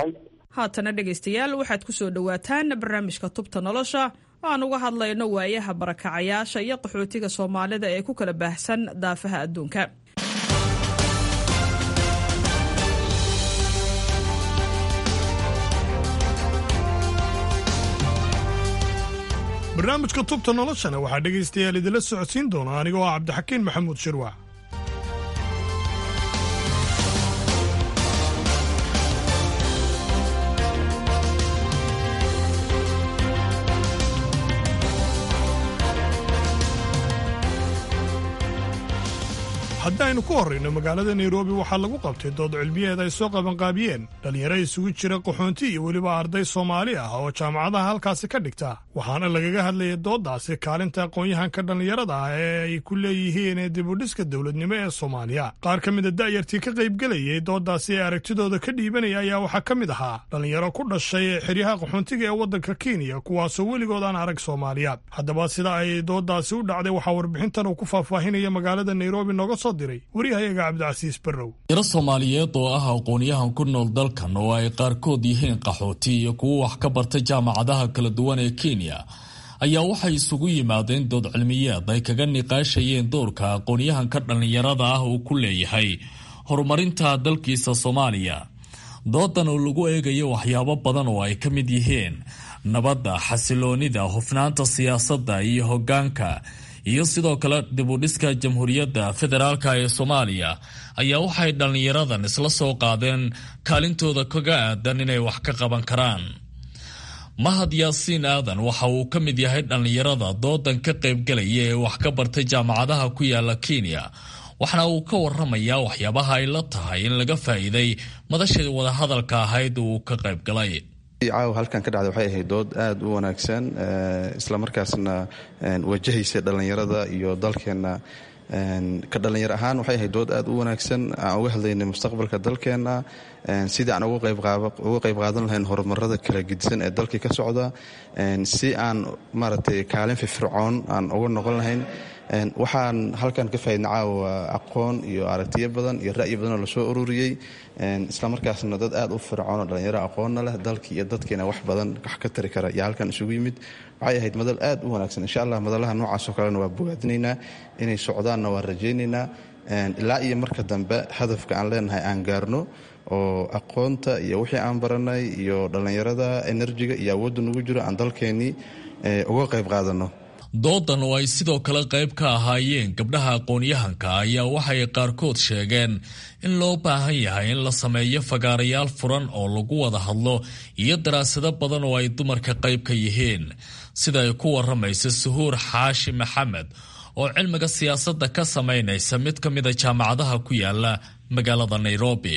haatana dhegaystayaal waxaad ku soo dhowaataan barnaamijka tubta nolosha oo aan uga hadlayno waayaha barakacayaasha iyo qaxootiga soomaalida ee ku kala baahsan daafaha adduunka barnaamijka tubta noloshana waxaa dhegaystayaal idinla socodsiin doona anigoo ah cabdixakiin maxamuud shirwax haddaynu ku horrayno magaalada nairobi waxaa lagu qabtay dood cilmiyeed ay soo qabanqaabiyeen dhallinyaro isugu jira qaxoonti iyo weliba arday soomaali ah oo jaamacadaha halkaasi ka dhigta waxaana lagaga hadlayay dooddaasi kaalinta aqoon-yahanka dhallinyarada ah ee ay ku leeyihiin dibudhiska dowladnimo ee soomaaliya qaar ka mida da'yartii ka qaybgelayay dooddaasi ee aragtidooda ka dhiibanaya ayaa waxaa ka mid ahaa dhallinyaro ku dhashay xeryaha qaxoontiga ee waddanka kenya kuwaasoo weligood aan arag soomaaliyaad haddaba sida ay dooddaasi u dhacday waxaa warbixintan uu ku faahfaahinaya magaalada nairobi nooga soo waryahayaga cabdicasiis barrow yaro soomaaliyeed oo ah aqoon-yahan ku nool dalkan oo ay qaarkood yihiin qaxooti iyo kuwo wax ka barta jaamacadaha kala duwan ee kenya ayaa waxay isugu yimaadeen dood cilmiyeed ay kaga niqaashayeen doorka aqoon-yahanka dhallinyarada ah uu ku leeyahay horumarinta dalkiisa soomaaliya doodan oo lagu eegayo waxyaabo badan oo ay ka mid yihiin nabadda xasiloonida hufnaanta siyaasadda iyo hoggaanka iyo sidoo kale dibudhiska jamhuuriyadda federaalka ee soomaaliya ayaa waxay dhallinyaradan isla soo qaadeen kaalintooda kaga aadan inay wax ka qaban karaan mahad yaasiin aadan waxa uu ka mid yahay dhallinyarada doodan ka qaybgelaya ee wax ka bartay jaamacadaha ku yaala kenya waxaana uu ka waramayaa waxyaabaha ay la tahay in laga faa'iiday madashii wadahadalka ahayd uu ka qaybgalay caawa halkan ka dhacday waxay ahayd dood aada u wanaagsan islamarkaasna wajahaysa dhallinyarada iyo dalkeenna ka dhallinyar ahaan waxay ahayd dood aada u wanaagsan aan uga hadlaynay mustaqbalka dalkeenna sidii aan uga qayb qaadan lahayn horumarada kala gedisan ee dalkii ka socda si aan maaragtay kaalin firfircoon aan uga noqon lahayn waxaan halkan ka faa'idna caawa aqoon iyo aragtiyo badan iyo ra'yi badanoo lasoo ururiyey islamarkaasna dad aada u fircoon oo dhallinyaro aqoonna leh dalkii iyo dadkiina wax badan wax ka tari kara iyo halkan isugu yimid waxay ahayd madal aada u wanaagsan insha allah madalaha noocaasoo kalena waa bogaadinaynaa inay socdaanna waa rajaynaynaa ilaa iyo marka dambe hadafka aan leenahay aan gaarno oo aqoonta iyo wixii aan baranay iyo dhallinyarada enerjiga iyo awoodda nagu jiro aan dalkeennii uga qayb qaadano doodan oo ay sidoo kale qayb ka ahaayeen gabdhaha aqoon-yahanka ayaa waxay qaarkood sheegeen in loo baahan yahay in la sameeyo fagaarayaal furan oo lagu wada hadlo iyo daraasado badan oo ay dumarka qayb ka yihiin sida ay ku waramaysa suhuur xaashi maxamed oo cilmiga siyaasadda ka samaynaysa mid ka mida jaamacadaha ku yaala magaalada nairobi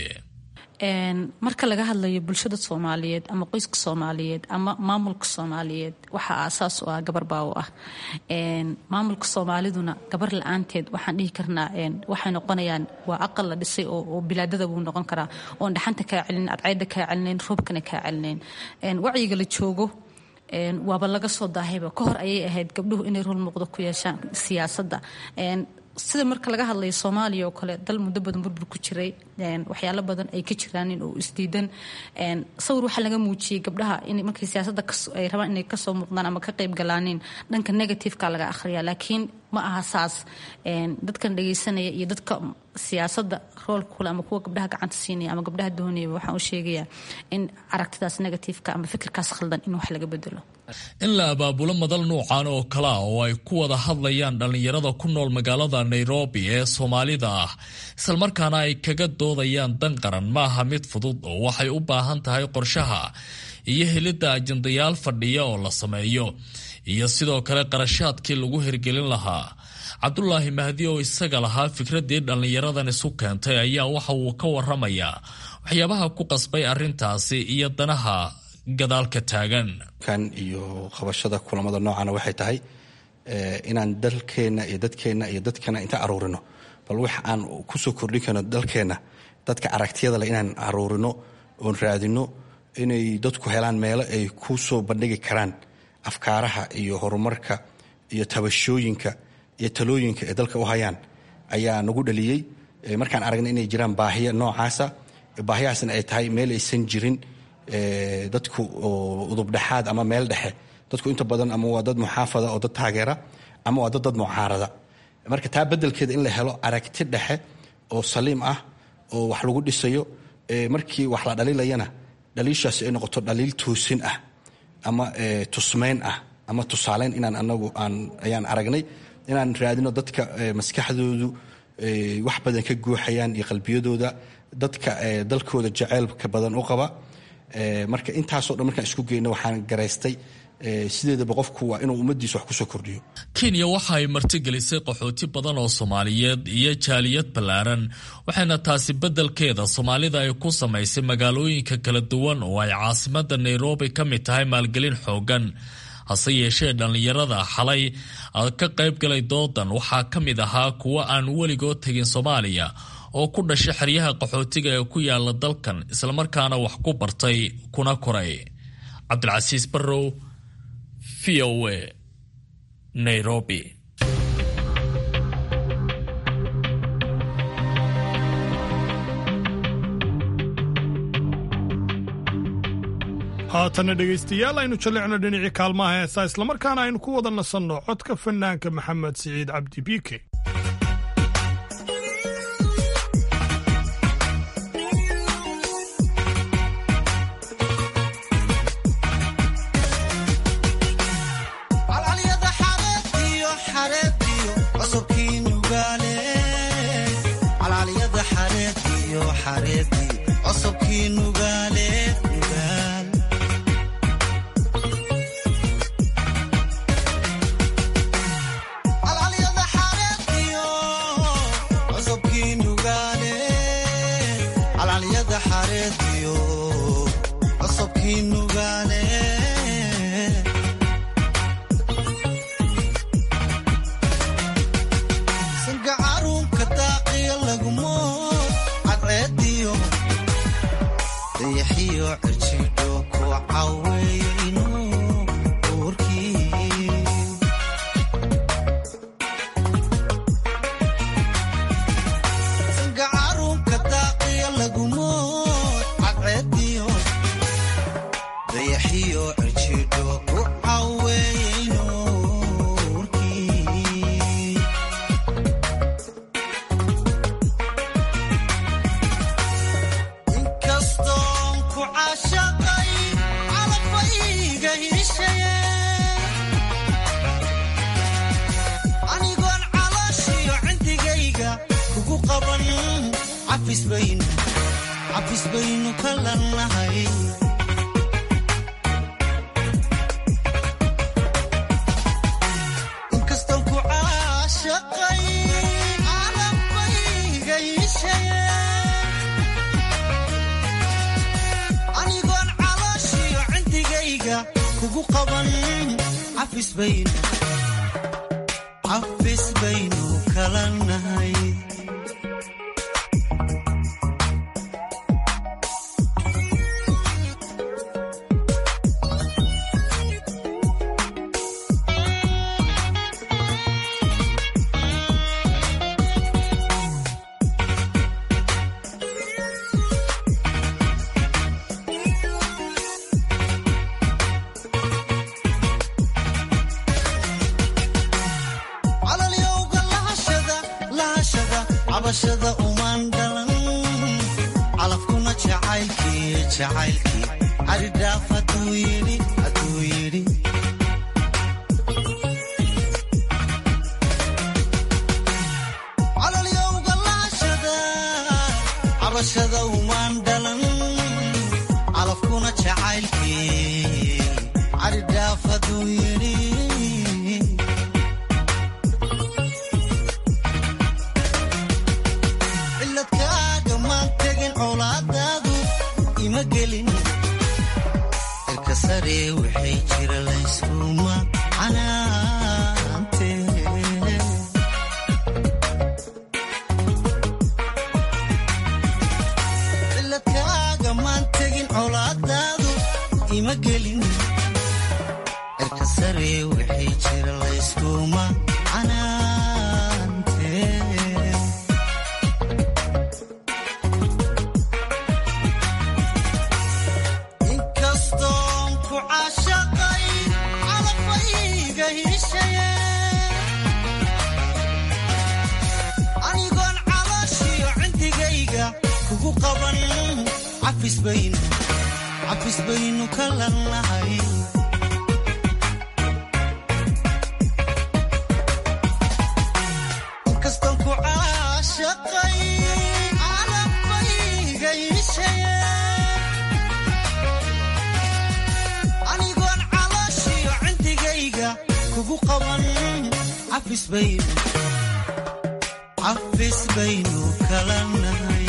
marka laga hadlayo bulshada soomaaliyeed ama qoyska soomaaliyeed ama maamulka soomaaliyeed waxaa aasaas u ah gabar baa u ah maamulka soomaaliduna gabar la-aanteed waxaan dhihi karnaa waxay noqonayaan waa aqal la dhisay oo bilaadada buu noqon karaa oon dhaxanta kaa celinayn adcayda kaa celinayn roobkana kaa celinayn wacyiga la joogo waaba laga soo daahayba ka hor ayay ahayd gabdhuhu inay rol muuqdo ku yeeshaan siyaasadda sida marka laga hadlayo soomaaliya oo kale dal muddo badan burbur ku jiray waxyaalo badan ay ka jiraanin oo isdiidan sawir waxaa laga muujiyey gabdhaha in markay siyaasadda ay rabaan inay kasoo muuqdaan ama ka qayb galaanin dhanka negativeka laga akhriya laakiin ma aha saas dadkan dhagaysanaya iyo dadka siyaasadda roolka kule ama kuwa gabdhaha gacanta siinaya ama gabdhaha doonaya waxaan u sheegayaa in aragtidaas negativeka ama fikirkaas khaldan in wax laga bedelo in la abaabulo madal nuucan oo kale ah oo ay ku wada hadlayaan dhallinyarada ku nool magaalada nairobi ee soomaalida ah islamarkaana ay kaga doodayaan dan qaran ma aha mid fudud oo waxay u baahan tahay qorshaha iyo helidda ajandayaal fadhiya oo la sameeyo iyo sidoo kale qarashaadkii lagu hirgelin lahaa cabdulaahi mahdi oo isaga lahaa fikraddii dhallinyaradan isu keentay ayaa waxa uu ka waramayaa waxyaabaha ku qasbay arrintaasi iyo danaha gadaalka taagan kan iyo qabashada kulamada noocana waxay tahay inaan dalkeenna iyo dadkeenna iyo dadkana inta aruurino bal wax aan kusoo kordhin karno dalkeenna dadka aragtiyada leh inaan aruurino oon raadino inay dadku helaan meelo ay ku soo bandhigi karaan afkaaraha iyo horumarka iyo tabashooyinka iyo talooyinka ay dalka u hayaan ayaa nagu dhaliyey markaan aragna inay jiraan baahiya noocaasa baahiyahaasna ay tahay meel aysan jirin dadku udubdhexaad ama meel dhexe dadku inta badan ama waa dad muxaafada oo dad taageera ama waa dad dad mucaarada marka taa bedelkeeda in la helo aragti dhexe oo saliim ah oo wax lagu dhisayo markii wax la dhaliilayana dhaliishaasi ay noqoto dhaliil toosin ah ama tusmayn ah ama tusaaleyn inaan anagu aan ayaan aragnay inaan raadino dadka maskaxdoodu wax badan ka guuxayaan iyo qalbiyadooda dadka dalkooda jaceylka badan u qaba marka intaasoo dhan markaan isku geyno waxaan garaystay sideedaba qofku waa inuu ummadiisa wax kusoo kordhiyo kenya waxa ay martigelisay qaxooti badan oo soomaaliyeed iyo jaaliyad ballaaran waxayna taasi beddelkeeda soomaalida ay ku samaysay magaalooyinka kala duwan oo ay caasimada nairobi ka mid tahay maalgelin xoogan hase yeeshee dhallinyarada xalay ka qaybgalay doodan waxaa ka mid ahaa kuwo aan weligood tegin soomaaliya oo ku dhashay xeryaha qaxootiga ee ku yaala dalkan islamarkaana wax ku bartay kuna koray cabdilcasiis barrow v o a nairobi haatana dhegaystayaal aynu jallicno dhinacii kaalmaha heesaa islamarkaana aynu ku wada nasanno codka fanaanka maxamed siciid cabdi biike ku caashaqay calafayga hiishaye anigoon calooshiyo cindigayga kugu qaban cafis baynu cafis baynu ka lannahay kastan ku caashaqay calafayga hiishaye anigoon calooshiyo cindigayga kugu qaban cafis baynu cafis baynu kala nahay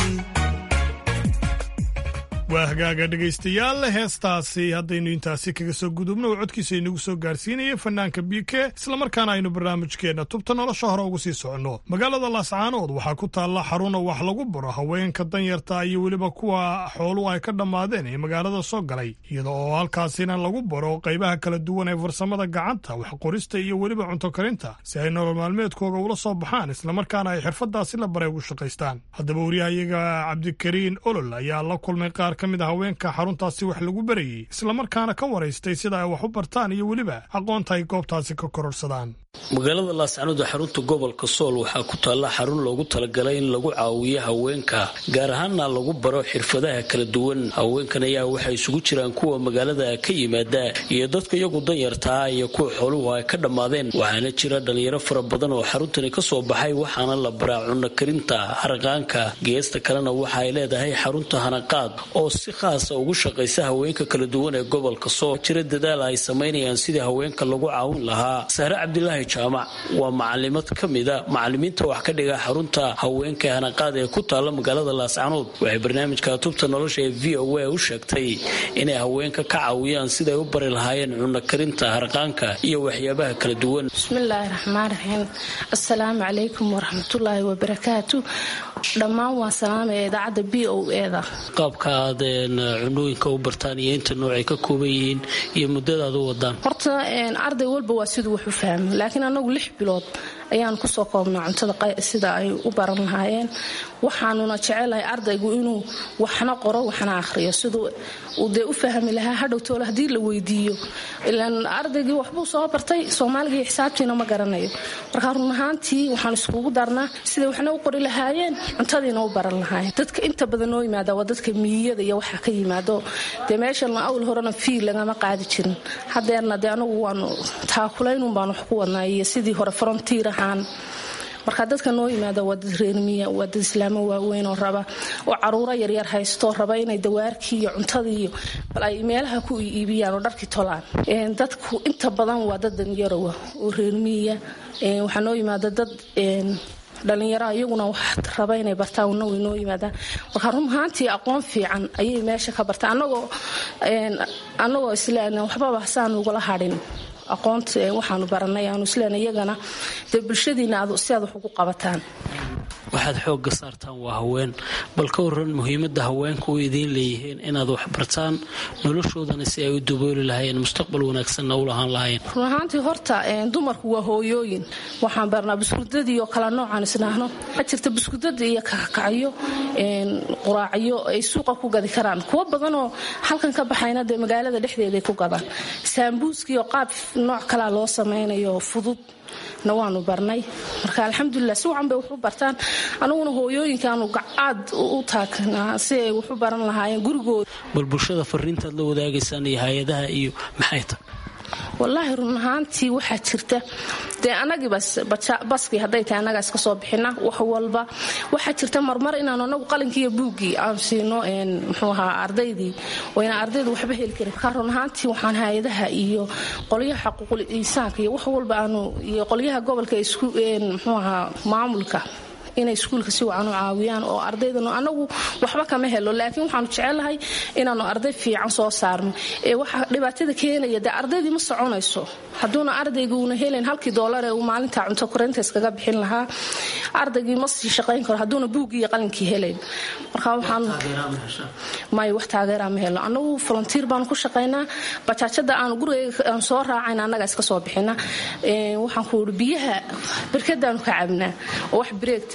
waa hagaaga dhegaystayaal heestaasi haddaynu intaasi kaga soo gudubno oo codkiisa inagu soo gaarsiinaya fanaanka bike islamarkaana aynu barnaamijkeenna tubta nolosha hore ugu sii soconno magaalada laascaanood waxaa ku taalla xaruna wax lagu baro haweenka danyarta iyo weliba kuwa xooluhu ay ka dhammaadeen ee magaalada soo galay iyada oo halkaasina lagu baro qaybaha kala duwan ee farsamada gacanta waxqorista iyo weliba cunto karinta si ay nolol maalmeedkooga ula soo baxaan islamarkaana ay xirfadaasi la baray ugu shaqaystaan haddaba wariyahayaga cabdikariin olol ayaa la kulmay qaar ka mid a haweenka xaruntaasi wax lagu barayey islamarkaana ka waraystay sida ay wax u bartaan iyo weliba aqoonta ay goobtaasi ka kororsadaan magaalada laascanood ee xarunta gobolka sool waxaa ku taalla xarun loogu talagalay in lagu caawiyo haweenka gaar ahaana lagu baro xirfadaha kala duwan haweenkan ayaa waxay isugu jiraan kuwa magaalada ka yimaada iyo dadka iyagu danyartaa iyo kuwa xooluhu ay ka dhammaadeen waxaana jira dhalinyaro fara badan oo xaruntani kasoo baxay waxaana la baraa cunno karinta harqaanka geesta kalena waxa ay leedahay xarunta hanaqaad oo si khaasa ugu shaqaysa haweenka kala duwan ee gobolka sool jira dadaal ay samaynayaan sidii haweenka lagu caawin lahaa sahre cabdilaahi jaamac waa macalimad ka mida macalimiinta wax ka dhiga xarunta haweenka hanaqaad ee ku taalla magaalada laascanood waxay barnaamijka tubta nolosha ee v o a u sheegtay inay haweenka ka caawiyaan siday u bari lahaayeen cunno karinta harqaanka iyo waxyaabaha kala duwan bismillaahi raxmaan raxiim assalaamu calaykum waraxmatullaahi wabarakaatu dhammaan waan salaamaya idaacadda b o eda qaabka aad cunooyinka u bartaan iyo inta noocay ka kooban yihiin iyo muddadaad u wadaan horta arday walba waa siduu wax u fahmo laakiin anagu lix bilood ayaan kusoo koobnaa cuntada sida ay u baran lahaayeen waxaanuna jecelahay ardaygu inuu waxna qoro waxna akhriyo siduu uu dee u fahmi lahaa hadhowtoole haddii la weydiiyo ilaan ardaygii waxbuu soo bartay soomaaliga iyo xisaabtiina ma garanayo marka run ahaantii waxaan iskugu darnaa siday waxna u qori lahaayeen cuntadiina u baran lahaayeen dadka inta badan noo yimaada waa dadka miyiyada iyo waxa ka yimaado dee meeshan awl horena fiil lagama qaadi jirin hadeerna dee anagu waanu taakulaynun baan wax ku wadnaa iyo sidii hore frontiir ahaan marka dadka noo yimaada waa dad reermiya waa dad islaamo waaweyn oo raba oo caruuro yaryar haysto raba inay dawaarkii iyo cuntadii iyo bal ay meelaha ku iibiyaan oo dharkii tolaan dadku inta badan waa dad danyarowa oo reermiya waxaa noo yimaada dad dhalinyaro iyaguna wax raba inay bartaan una way noo yimaadaan marka run ahaantii aqoon fiican ayay meesha ka bartaan anagoo anagoo isleen waxbaba hasaan ugala hadhin aqoonta waxaanu baranay aanu isleen iyagana dee bulshadiina si aad wax ugu qabataan waxaad xoogga saartaan waa haween bal ka waran muhiimadda haweenku u idiin leeyihiin inaad wax bartaan noloshoodana si ay u dabooli lahaayeen mustaqbal wanaagsanna u lahaan lahaayeen run ahaantii horta dumarku waa hooyooyin waxaan barnaa buskudadii oo kala noocaan isnaahno waxaa jirta buskudada iyo kakacyo quraacyo ay suuqa ku gadi karaan kuwo badanoo halkan ka baxayna dee magaalada dhexdeeday ku gadaan saambuuskiioo qaab nooc kalaa loo samaynayo fudud na waanu barnay marka alxamdulilah si wacan bay waxu bartaan anaguna hooyooyinkaanu aad u taagnaa si ay waxu baran lahaayeen gurigooda bal bulshada fariintaad la wadaagaysaan iyo hay-adaha iyo maxay tahay wallaahi run ahaantii waxaa jirta dee anagii baskii hadday tahay annagaa iska soo bixina wax walba waxaa jirta marmar inaanu anagu qalinkii iyo buuggii aan siino muxuu ahaa ardaydii wayna ardaydu waxba heli karin marka run ahaantii waxaan hay-adaha iyo qolyaha xaquuqul insaanka iyo wax walba aanu iyo qolyaha gobolka isku muxuu ahaa maamulka inay iskuulka si wacan u caawiyaan oo ardaydanu anagu waxba kama helo laakiin waxaanu jecelahay inaanu arday fiican soo saarno ee waxa dhibaatada keenaya dee ardaydii ma soconayso hadduuna ardayga uuna helayn halkii doolar ee uu maalinta cunto korinta iskaga bixin lahaa ardaygii ma sii shaqayn karo hadduuna buuggii iyo qalinkii helayn marka waxaan may wax taageeraa ma helo anagu volunteer baanu ku shaqaynaa bajaajada aanu gurigayga aan soo raacayna annaga iska soo bixina waxaan ku uri biyaha barkadaanu ka cabnaa oo wax bareegtay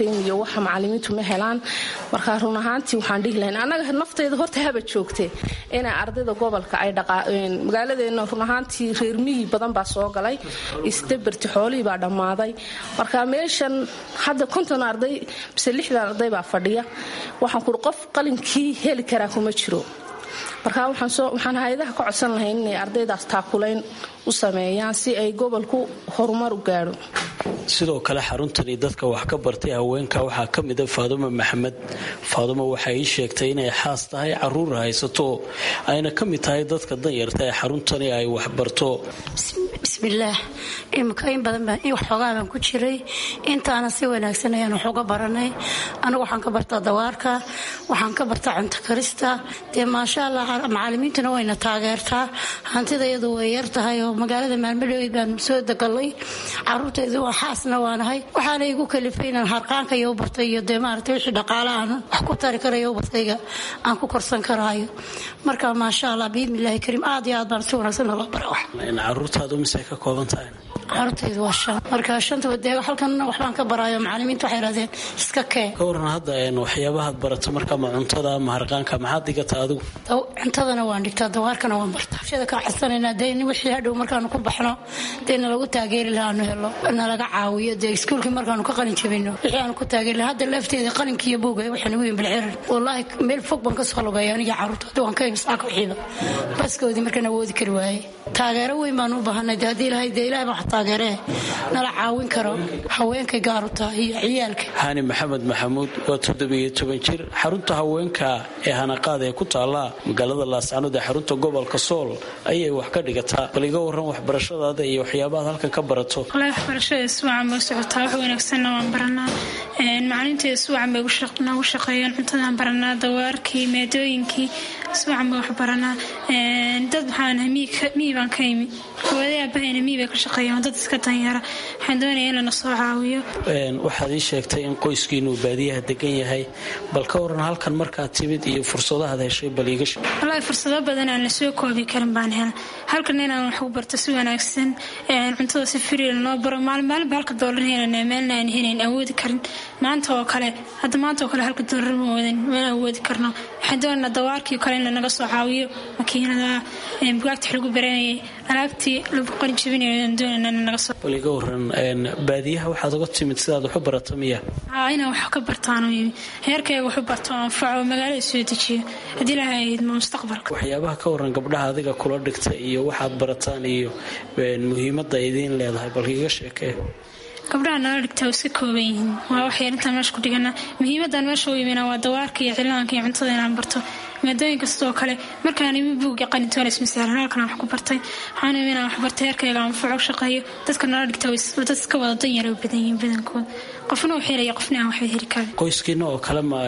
cream iyo waxa macalimiintu ma helaan marka run ahaantii waxaan dhihi lahayn annaga nafteyda horta haba joogte inay ardayda gobolka ay magaaladeena run ahaantii reer miyi badan baa soo galay isdaberti xoolihii baa dhammaaday marka meeshan hadda konton arday mise lixdan arday baa fadhiya waxaan kuri qof qalinkii heli karaa kuma jiro marka waxaan hay-adaha ka codsan lahayn inay ardaydaas taakulayn u sameeyaan si ay gobolku horumar u gaadho sidoo kale xaruntani dadka wax ka bartay haweenka waxaa ka mida faadumo maxamed faadumo waxay ii sheegtay inay xaas tahay caruur haysato ayna ka mid tahay dadka danyarta ee xaruntani ay waxbarto bismillaah imika in badan waxoogaa baan ku jiray intaana si wanaagsan ayaan wax uga baranay anigu waxaan ka bartaa dawaarka waxaan ka bartaa cunto karista dee maasha allah macalimiintuna wayna taageertaa hantida iyadu way yar tahay oo magaalada maalmadhowey baan soo degalay caruurtaydu waa xaasna waanahay waxaana igu kalifay inaan harqaanka iyo u bartay iyo dee maaragtay wixii dhaqaale aan wax ku tari karayo ubadkayga aan ku korsan karaayo marka maasha allah biidnillaahi kariim aad iyo aad baan si wanaagsan loo bara wax caruurtaadu mise ka kooban tahay caruurtaydu waa shan marka shantaba dee halkan waxbaan ka baraayo macalimiintu waxay idhahdeen iska kee ka waran hadda waxyaabahaad barato marka ma cuntada ama harqaanka maxaad dhigataa adigu cuntadana waan dhigtaa dawaarkana waan bartaa shada kaa codsanayna dee wixii hadhow markaanu ku baxno dee nalagu taageeri laha aanu helo nalaga caawiyo dee iskuulkii markaanu ka qalin jabino wixii aanu ku taageeri laha hadda lafteeda qalinkiiyo buuga waxaan ugu yihin bilcirar wallaahi meel fog baan ka soo lugaya aniga caruurta hadda waan ka imisaaka wixiiba baskoodii markaan awoodi kari waayey taageero weyn baan u baahanay dee haddii ilahay dee ilahay baa taageeree nala caawin karo haweenkay gaaruta iyo ciyaalka hani maxamed maxamuud waa toddobiyo toban jir xarunta haweenka ee hanaqaad ee ku taalla magaalada laascanood ee xarunta gobolka sool ayay wax ka dhigataa bal iga waran waxbarashadaada iyo waxyaabahaad halkan ka barato walahi waxbarashada iswacan bay socotaa wax wanaagsanna waan baranaa macalinteeda iswacan bay noogu shaqeeyaan cuntadaan baranaa dawaarkii maadooyinkii iswacan bay wax baranaa dad waxaan miyi baan ka imi hooyaday aabahayna miyi bay ka shaqeeyaan dad iska danyara waxaan doonaya in lana soo caawiyo waxaad ii sheegtay in qoyskiinuu baadiyaha degan yahay bal ka waran halkan markaad timid iyo fursadahaad heshay bal iiga sheeg walahi fursado badan aan la soo koobi karin baan hela halkan inaan wax u barto si wanaagsan cuntada si firiil noo baro maalin maalinba halka doolar helanaa meelna aan helayn awoodi karin maanta oo kale hadda maanta oo kale halka doolar ma wadan mana awoodi karno waxaan doonaynaa dawaarkii kale in lanaga soo caawiyo makiinada bugaagta wax lagu baranayay alaabtii lagu qalin jabinayo aan doonaynaa in lanaga soo bal iga waran baadiyaha waxaad uga timid sidaad wax u barato miya haa inaan wax ka bartaano heerkayga wax u barto oo anfaco magaalada soo dejiyo haddii ilahay idmo mustaqbalka waxyaabaha ka waran gabdhaha adiga kula dhigta iyo waxaad barataan iyo muhiimadda idiin leedahay bal iga sheekee gabdhaha nala dhigtaa waa iska kooban yihiin waa waxyar intaan meesha ku dhigana muhiimadan meesha u yimina waa dawaarka iyo cilaanka iyo cuntada inaan barto maadooyin kastoo kale markaan imi buugga qalintoona ismasaalan halkan wax ku bartay waxaan imi inaan wax bartay heerkayga anfaco shaqeeyo dadka nala dhigtaa dad iska wada danyara u badan yihiin badankooda qofna uu helaya qofna aan waxba heli karin qoyskiina oo kale ma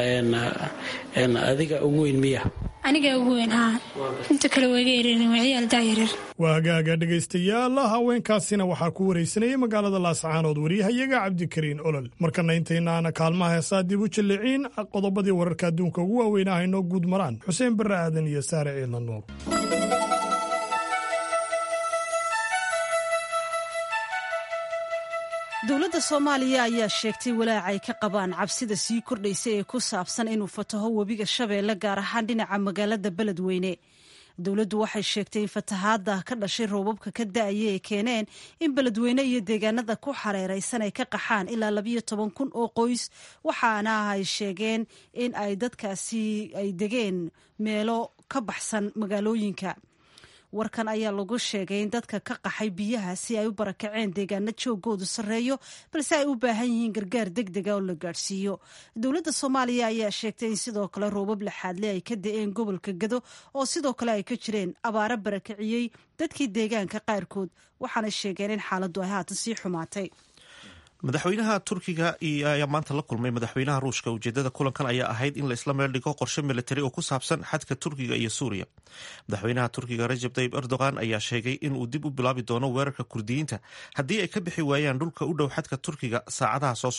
adiga ugu weyn miya aniga ugu weyn haa inta kale wayga yareerin waa ciyaal daayareer waa hagaaga dhegaystayaal haweenkaasina waxaa ku waraysanayay magaalada laascaanood waryahayaga cabdikariin olol markana intaynaana kaalmaha heesaa dib u jalliciin qodobadii wararka adduunka ugu waaweynah inoo guud maraan xuseen barre aadan iyo saare ciidla nuur dowladda soomaaliya ayaa sheegtay walaaca ay ka qabaan cabsida sii kordhaysa ee ku saabsan inuu fataho webiga shabeelle gaar ahaan dhinaca magaalada beledweyne dowladdu waxay sheegtay in fatahaadda ka dhashay roobabka ka da-aya ay keeneen in beledweyne iyo deegaanada ku xareeraysan ay ka qaxaan ilaa labayo toban kun oo qoys waxaana ay sheegeen in ay dadkaasi ay degeen meelo ka baxsan magaalooyinka warkan ayaa lagu sheegay in dadka ka qaxay biyaha si ay u barakaceen deegaano joogoodu sarreeyo balse ay u baahan yihiin gargaar deg dega oo la gaadhsiiyo dowladda soomaaliya ayaa sheegtay in sidoo kale roobab laxaadle ay ka da-een gobolka gado oo sidoo kale ay ka jireen abaaro barakiciyey dadkii deegaanka qaarkood waxaana sheegeen in xaaladdu ay haatan sii xumaatay madaxweynaha turkiga ayaa maanta la kulmay madaxweynaha ruushka ujeedada kulankan ayaa ahayd in la isla meel dhigo qorshe militari oo ku saabsan xadka turkiga iyo suuriya madaxweynaha turkiga rajab tayib erdogan ayaa sheegay inuu dib u bilaabi doono weerarka kurdiyiinta haddii ay ka bixi waayaan dhulka u dhow xadka turkiga saacadaha soo socda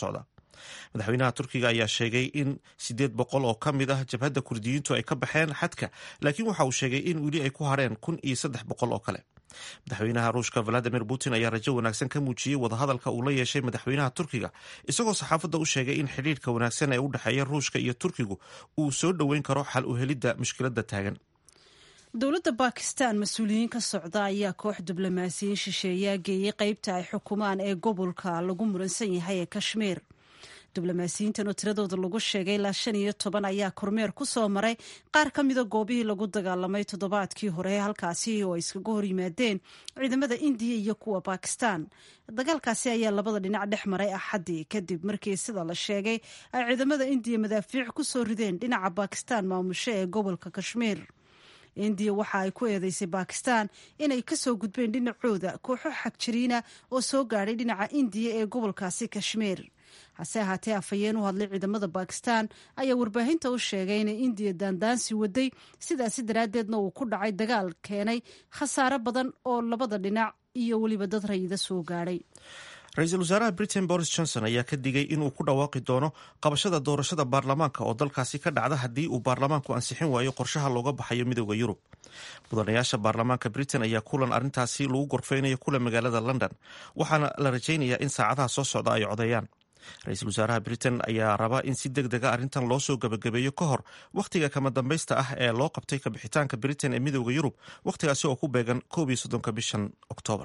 madaxweynaha turkiga ayaa sheegay in siddeed boqol oo ka mid ah jabhadda kurdiyiintu ay ka baxeen xadka laakiin waxa uu sheegay in weli ay ku hareen kun iyo saddex boqol oo kale madaxweynaha ruushka valadimir putin ayaa rajo wanaagsan ka muujiyey wadahadalka uu la yeeshay madaxweynaha turkiga isagoo saxaafadda u sheegay in xidhiirka wanaagsan ee u dhexeeya ruushka iyo turkigu uu soo dhoweyn karo xal u helidda mushkiladda taagan dowladda bakistan mas-uuliyiin ka socda ayaa koox diblomaasiyiin shisheeyaa geeyey qeybta ay xukumaan ee gobolka lagu muransan yahay ee kashmiir diblomaasiyiintan oo tiradooda lagu sheegay ilaa shan iyo toban ayaa kormeer ku soo maray qaar ka mida goobihii lagu dagaalamay toddobaadkii hore halkaasi oo ay iskaga hor yimaadeen ciidamada indiya iyo kuwa bakistan dagaalkaasi ayaa labada dhinac dhex maray axaddii kadib markii sida la sheegay ay ciidamada indiya madaafiic ku soo rideen dhinaca bakistan maamusho ee gobolka kashmiir indiya waxa ay ku eedeysay bakistan inay kasoo gudbeen dhinacooda kooxo xagjiriina oo soo gaadhay dhinaca indiya ee gobolkaasi kashmiir hase ahaatee afhayeen u hadlay ciidamada bakistan ayaa warbaahinta u sheegay inay indiya daandaansi waday sidaasi daraaddeedna uu ku dhacay dagaal keenay khasaare badan oo labada dhinac iyo weliba dad rayida soo gaadhay ra-iisul wasaaraha britain boris johnson ayaa ka digay inuu ku dhawaaqi doono qabashada doorashada baarlamaanka oo dalkaasi ka dhacda haddii uu baarlamaanku ansixin waayo qorshaha looga baxayo midooda yurub mudanayaasha baarlamaanka britain ayaa kulan arrintaasi lagu gorfeynayo kula magaalada london waxaana la rajaynayaa in saacadaha soo socda ay codeeyaan ra-iisul wasaaraha britain ayaa rabaa in si deg dega arrintan loo soo gabagabeeyo ka hor wakhtiga kama dambaysta ah ee loo qabtay kabixitaanka britain ee midooda yurub wakhtigaasi oo ku beegan koob iyo soddonka bishan oktoobar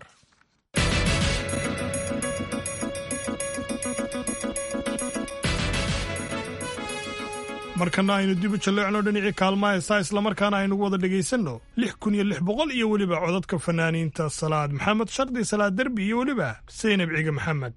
markana aynu dib u jalleecno dhinacii kaalmaha heesaa islamarkaana aynugu wada dhegaysanno lix kun iyo lix boqol iyo weliba codadka fanaaniinta salaad maxamed shardi salaad derbi iyo weliba saynab ciige maxamed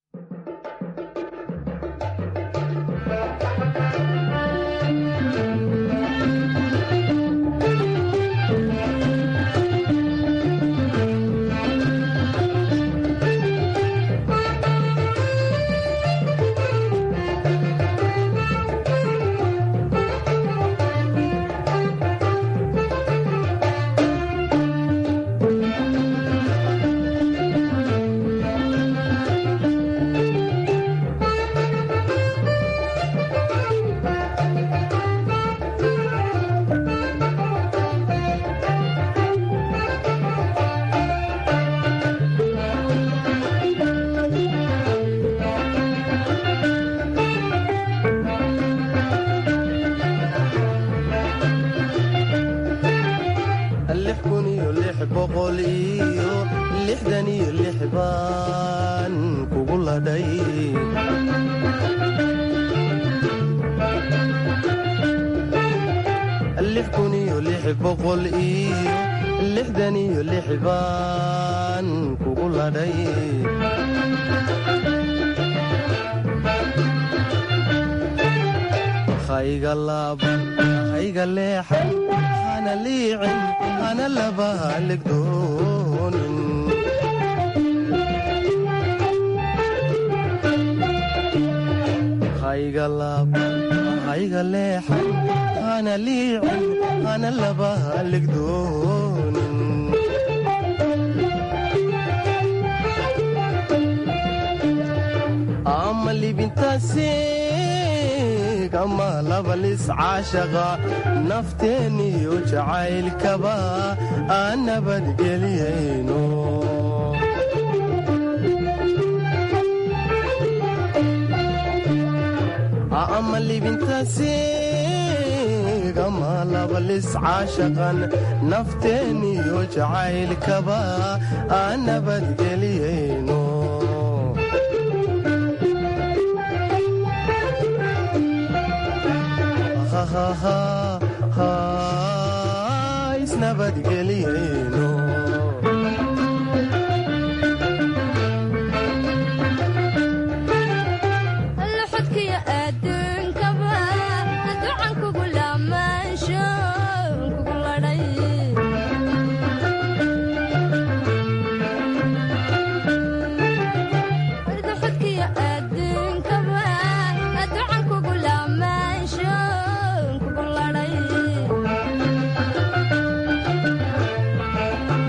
lix kun iyo lix boqol iyo lixdan iyo lix baan kugu ladhay lix kun iyo lix boqol iyo lixdan iyo lix baan kugu ladhay hayga laaban hayga leexan hana liicin hana laba haligdoonin hayga laaban hayga leexan hana liicin hana laba haligdoonin ama libintaasi kama labalis caashaqa nafteeniyo jacaylkaba aan nabadgeliyayno ama libintaasi kama labalis caashaqan nafteeniyo jacaylkaba aan nabadgeliyayno isnabadgeliyeyno xodkiyo adduunkaba ducan kugu lamaansho kugu ladhay xodkiyo adduunkaba ducan kugu lamaansho kugu ladhay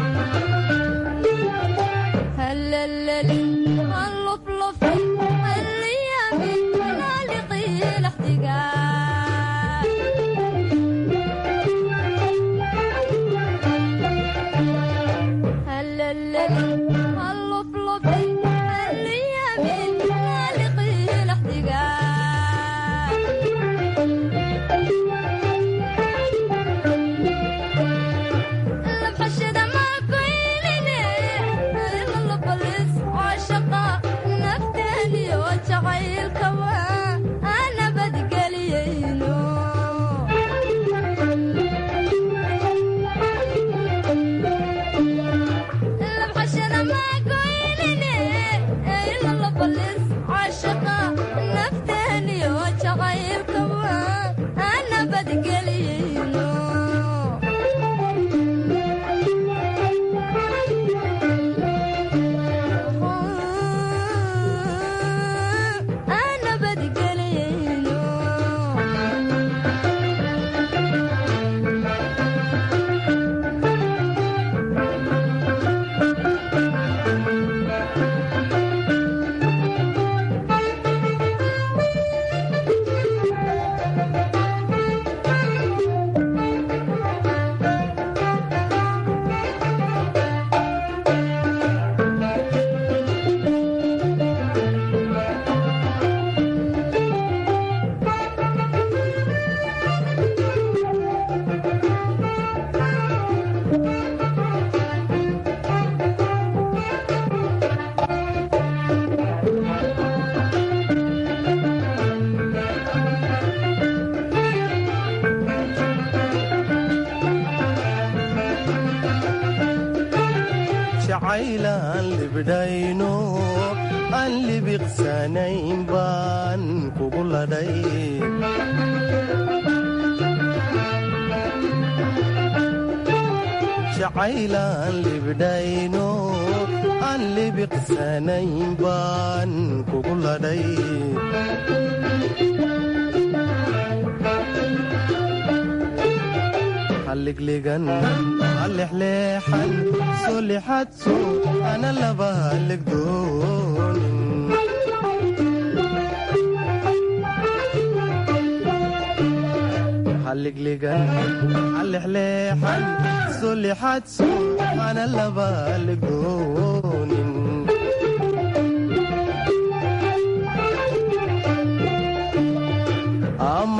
jacaylaan libdhayno aan libiqsanayn baan kugu ladhay jacaylaan libdhayno aan libiqsanayn baan kugu ladhay halliglegan halexleexan soo lexadso ana laba hallegdoonin halliglegan halexleexan soo lexadso ana laba hallegdoonin ama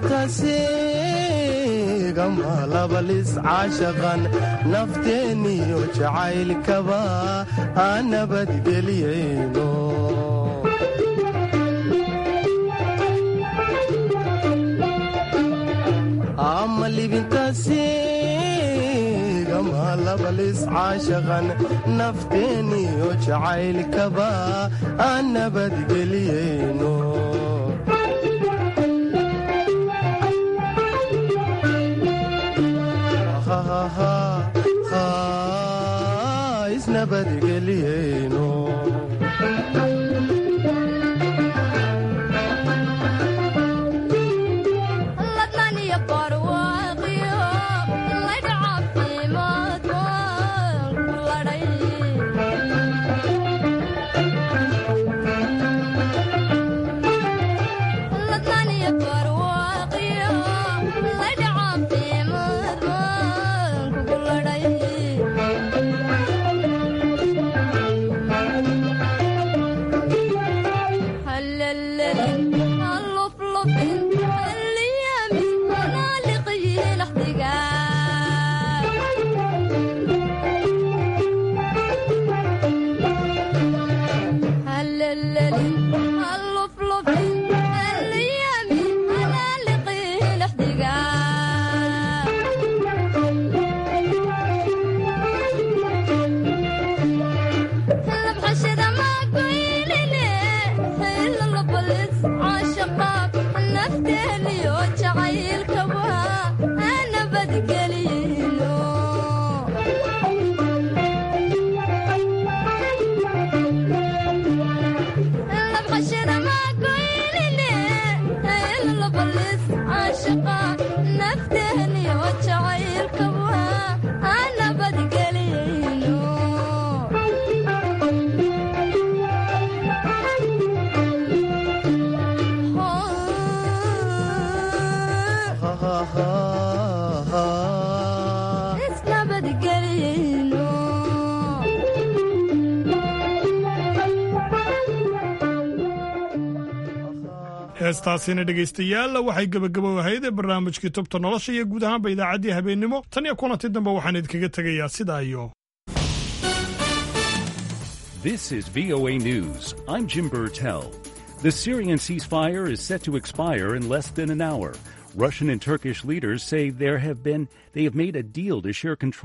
libintaasegama labalis caashaqan nafteeniyo jacaylkaba aan nabadgeliyayno ama libintaasegama labalis caashaqan nafteeniyo jacaylkaba aan nabadgeliyayno isnabadgeliyeyno ladnaniyo barwaaqiyo laydha caafimaad waan ku ladhay ladnaniyo barwaaqiyo laydha caafimaad waan kugu ladhay hallalelin halluflufin halliyamin hanaaliqiyi laxdigaa hallalelin halluflufin halliyamin hanaaliqiyi laxdigaa labxashada maagoynine hilalabalis caashaqa nafteeniyo jacaylkaba aanabadgeliyno labxashada maagoynine hilalabalis caashaqa nafteeniyo jacaylkaba aanabadgeliyno isnabadgeliyno heestaasina dhegaystayaal waxay gebagabo ahayd ee barnaamijkii tubta nolosha iyo guud ahaanba idaacaddii habeennimo tan iyo kulanti dambe waxaan idinkaga tegayaa sidaa iyo This is VOA News. I'm Jim Burtell. The Syrian ceasefire is set to expire in less than an hour. Russian and Turkish leaders say there have been they have made a deal to share control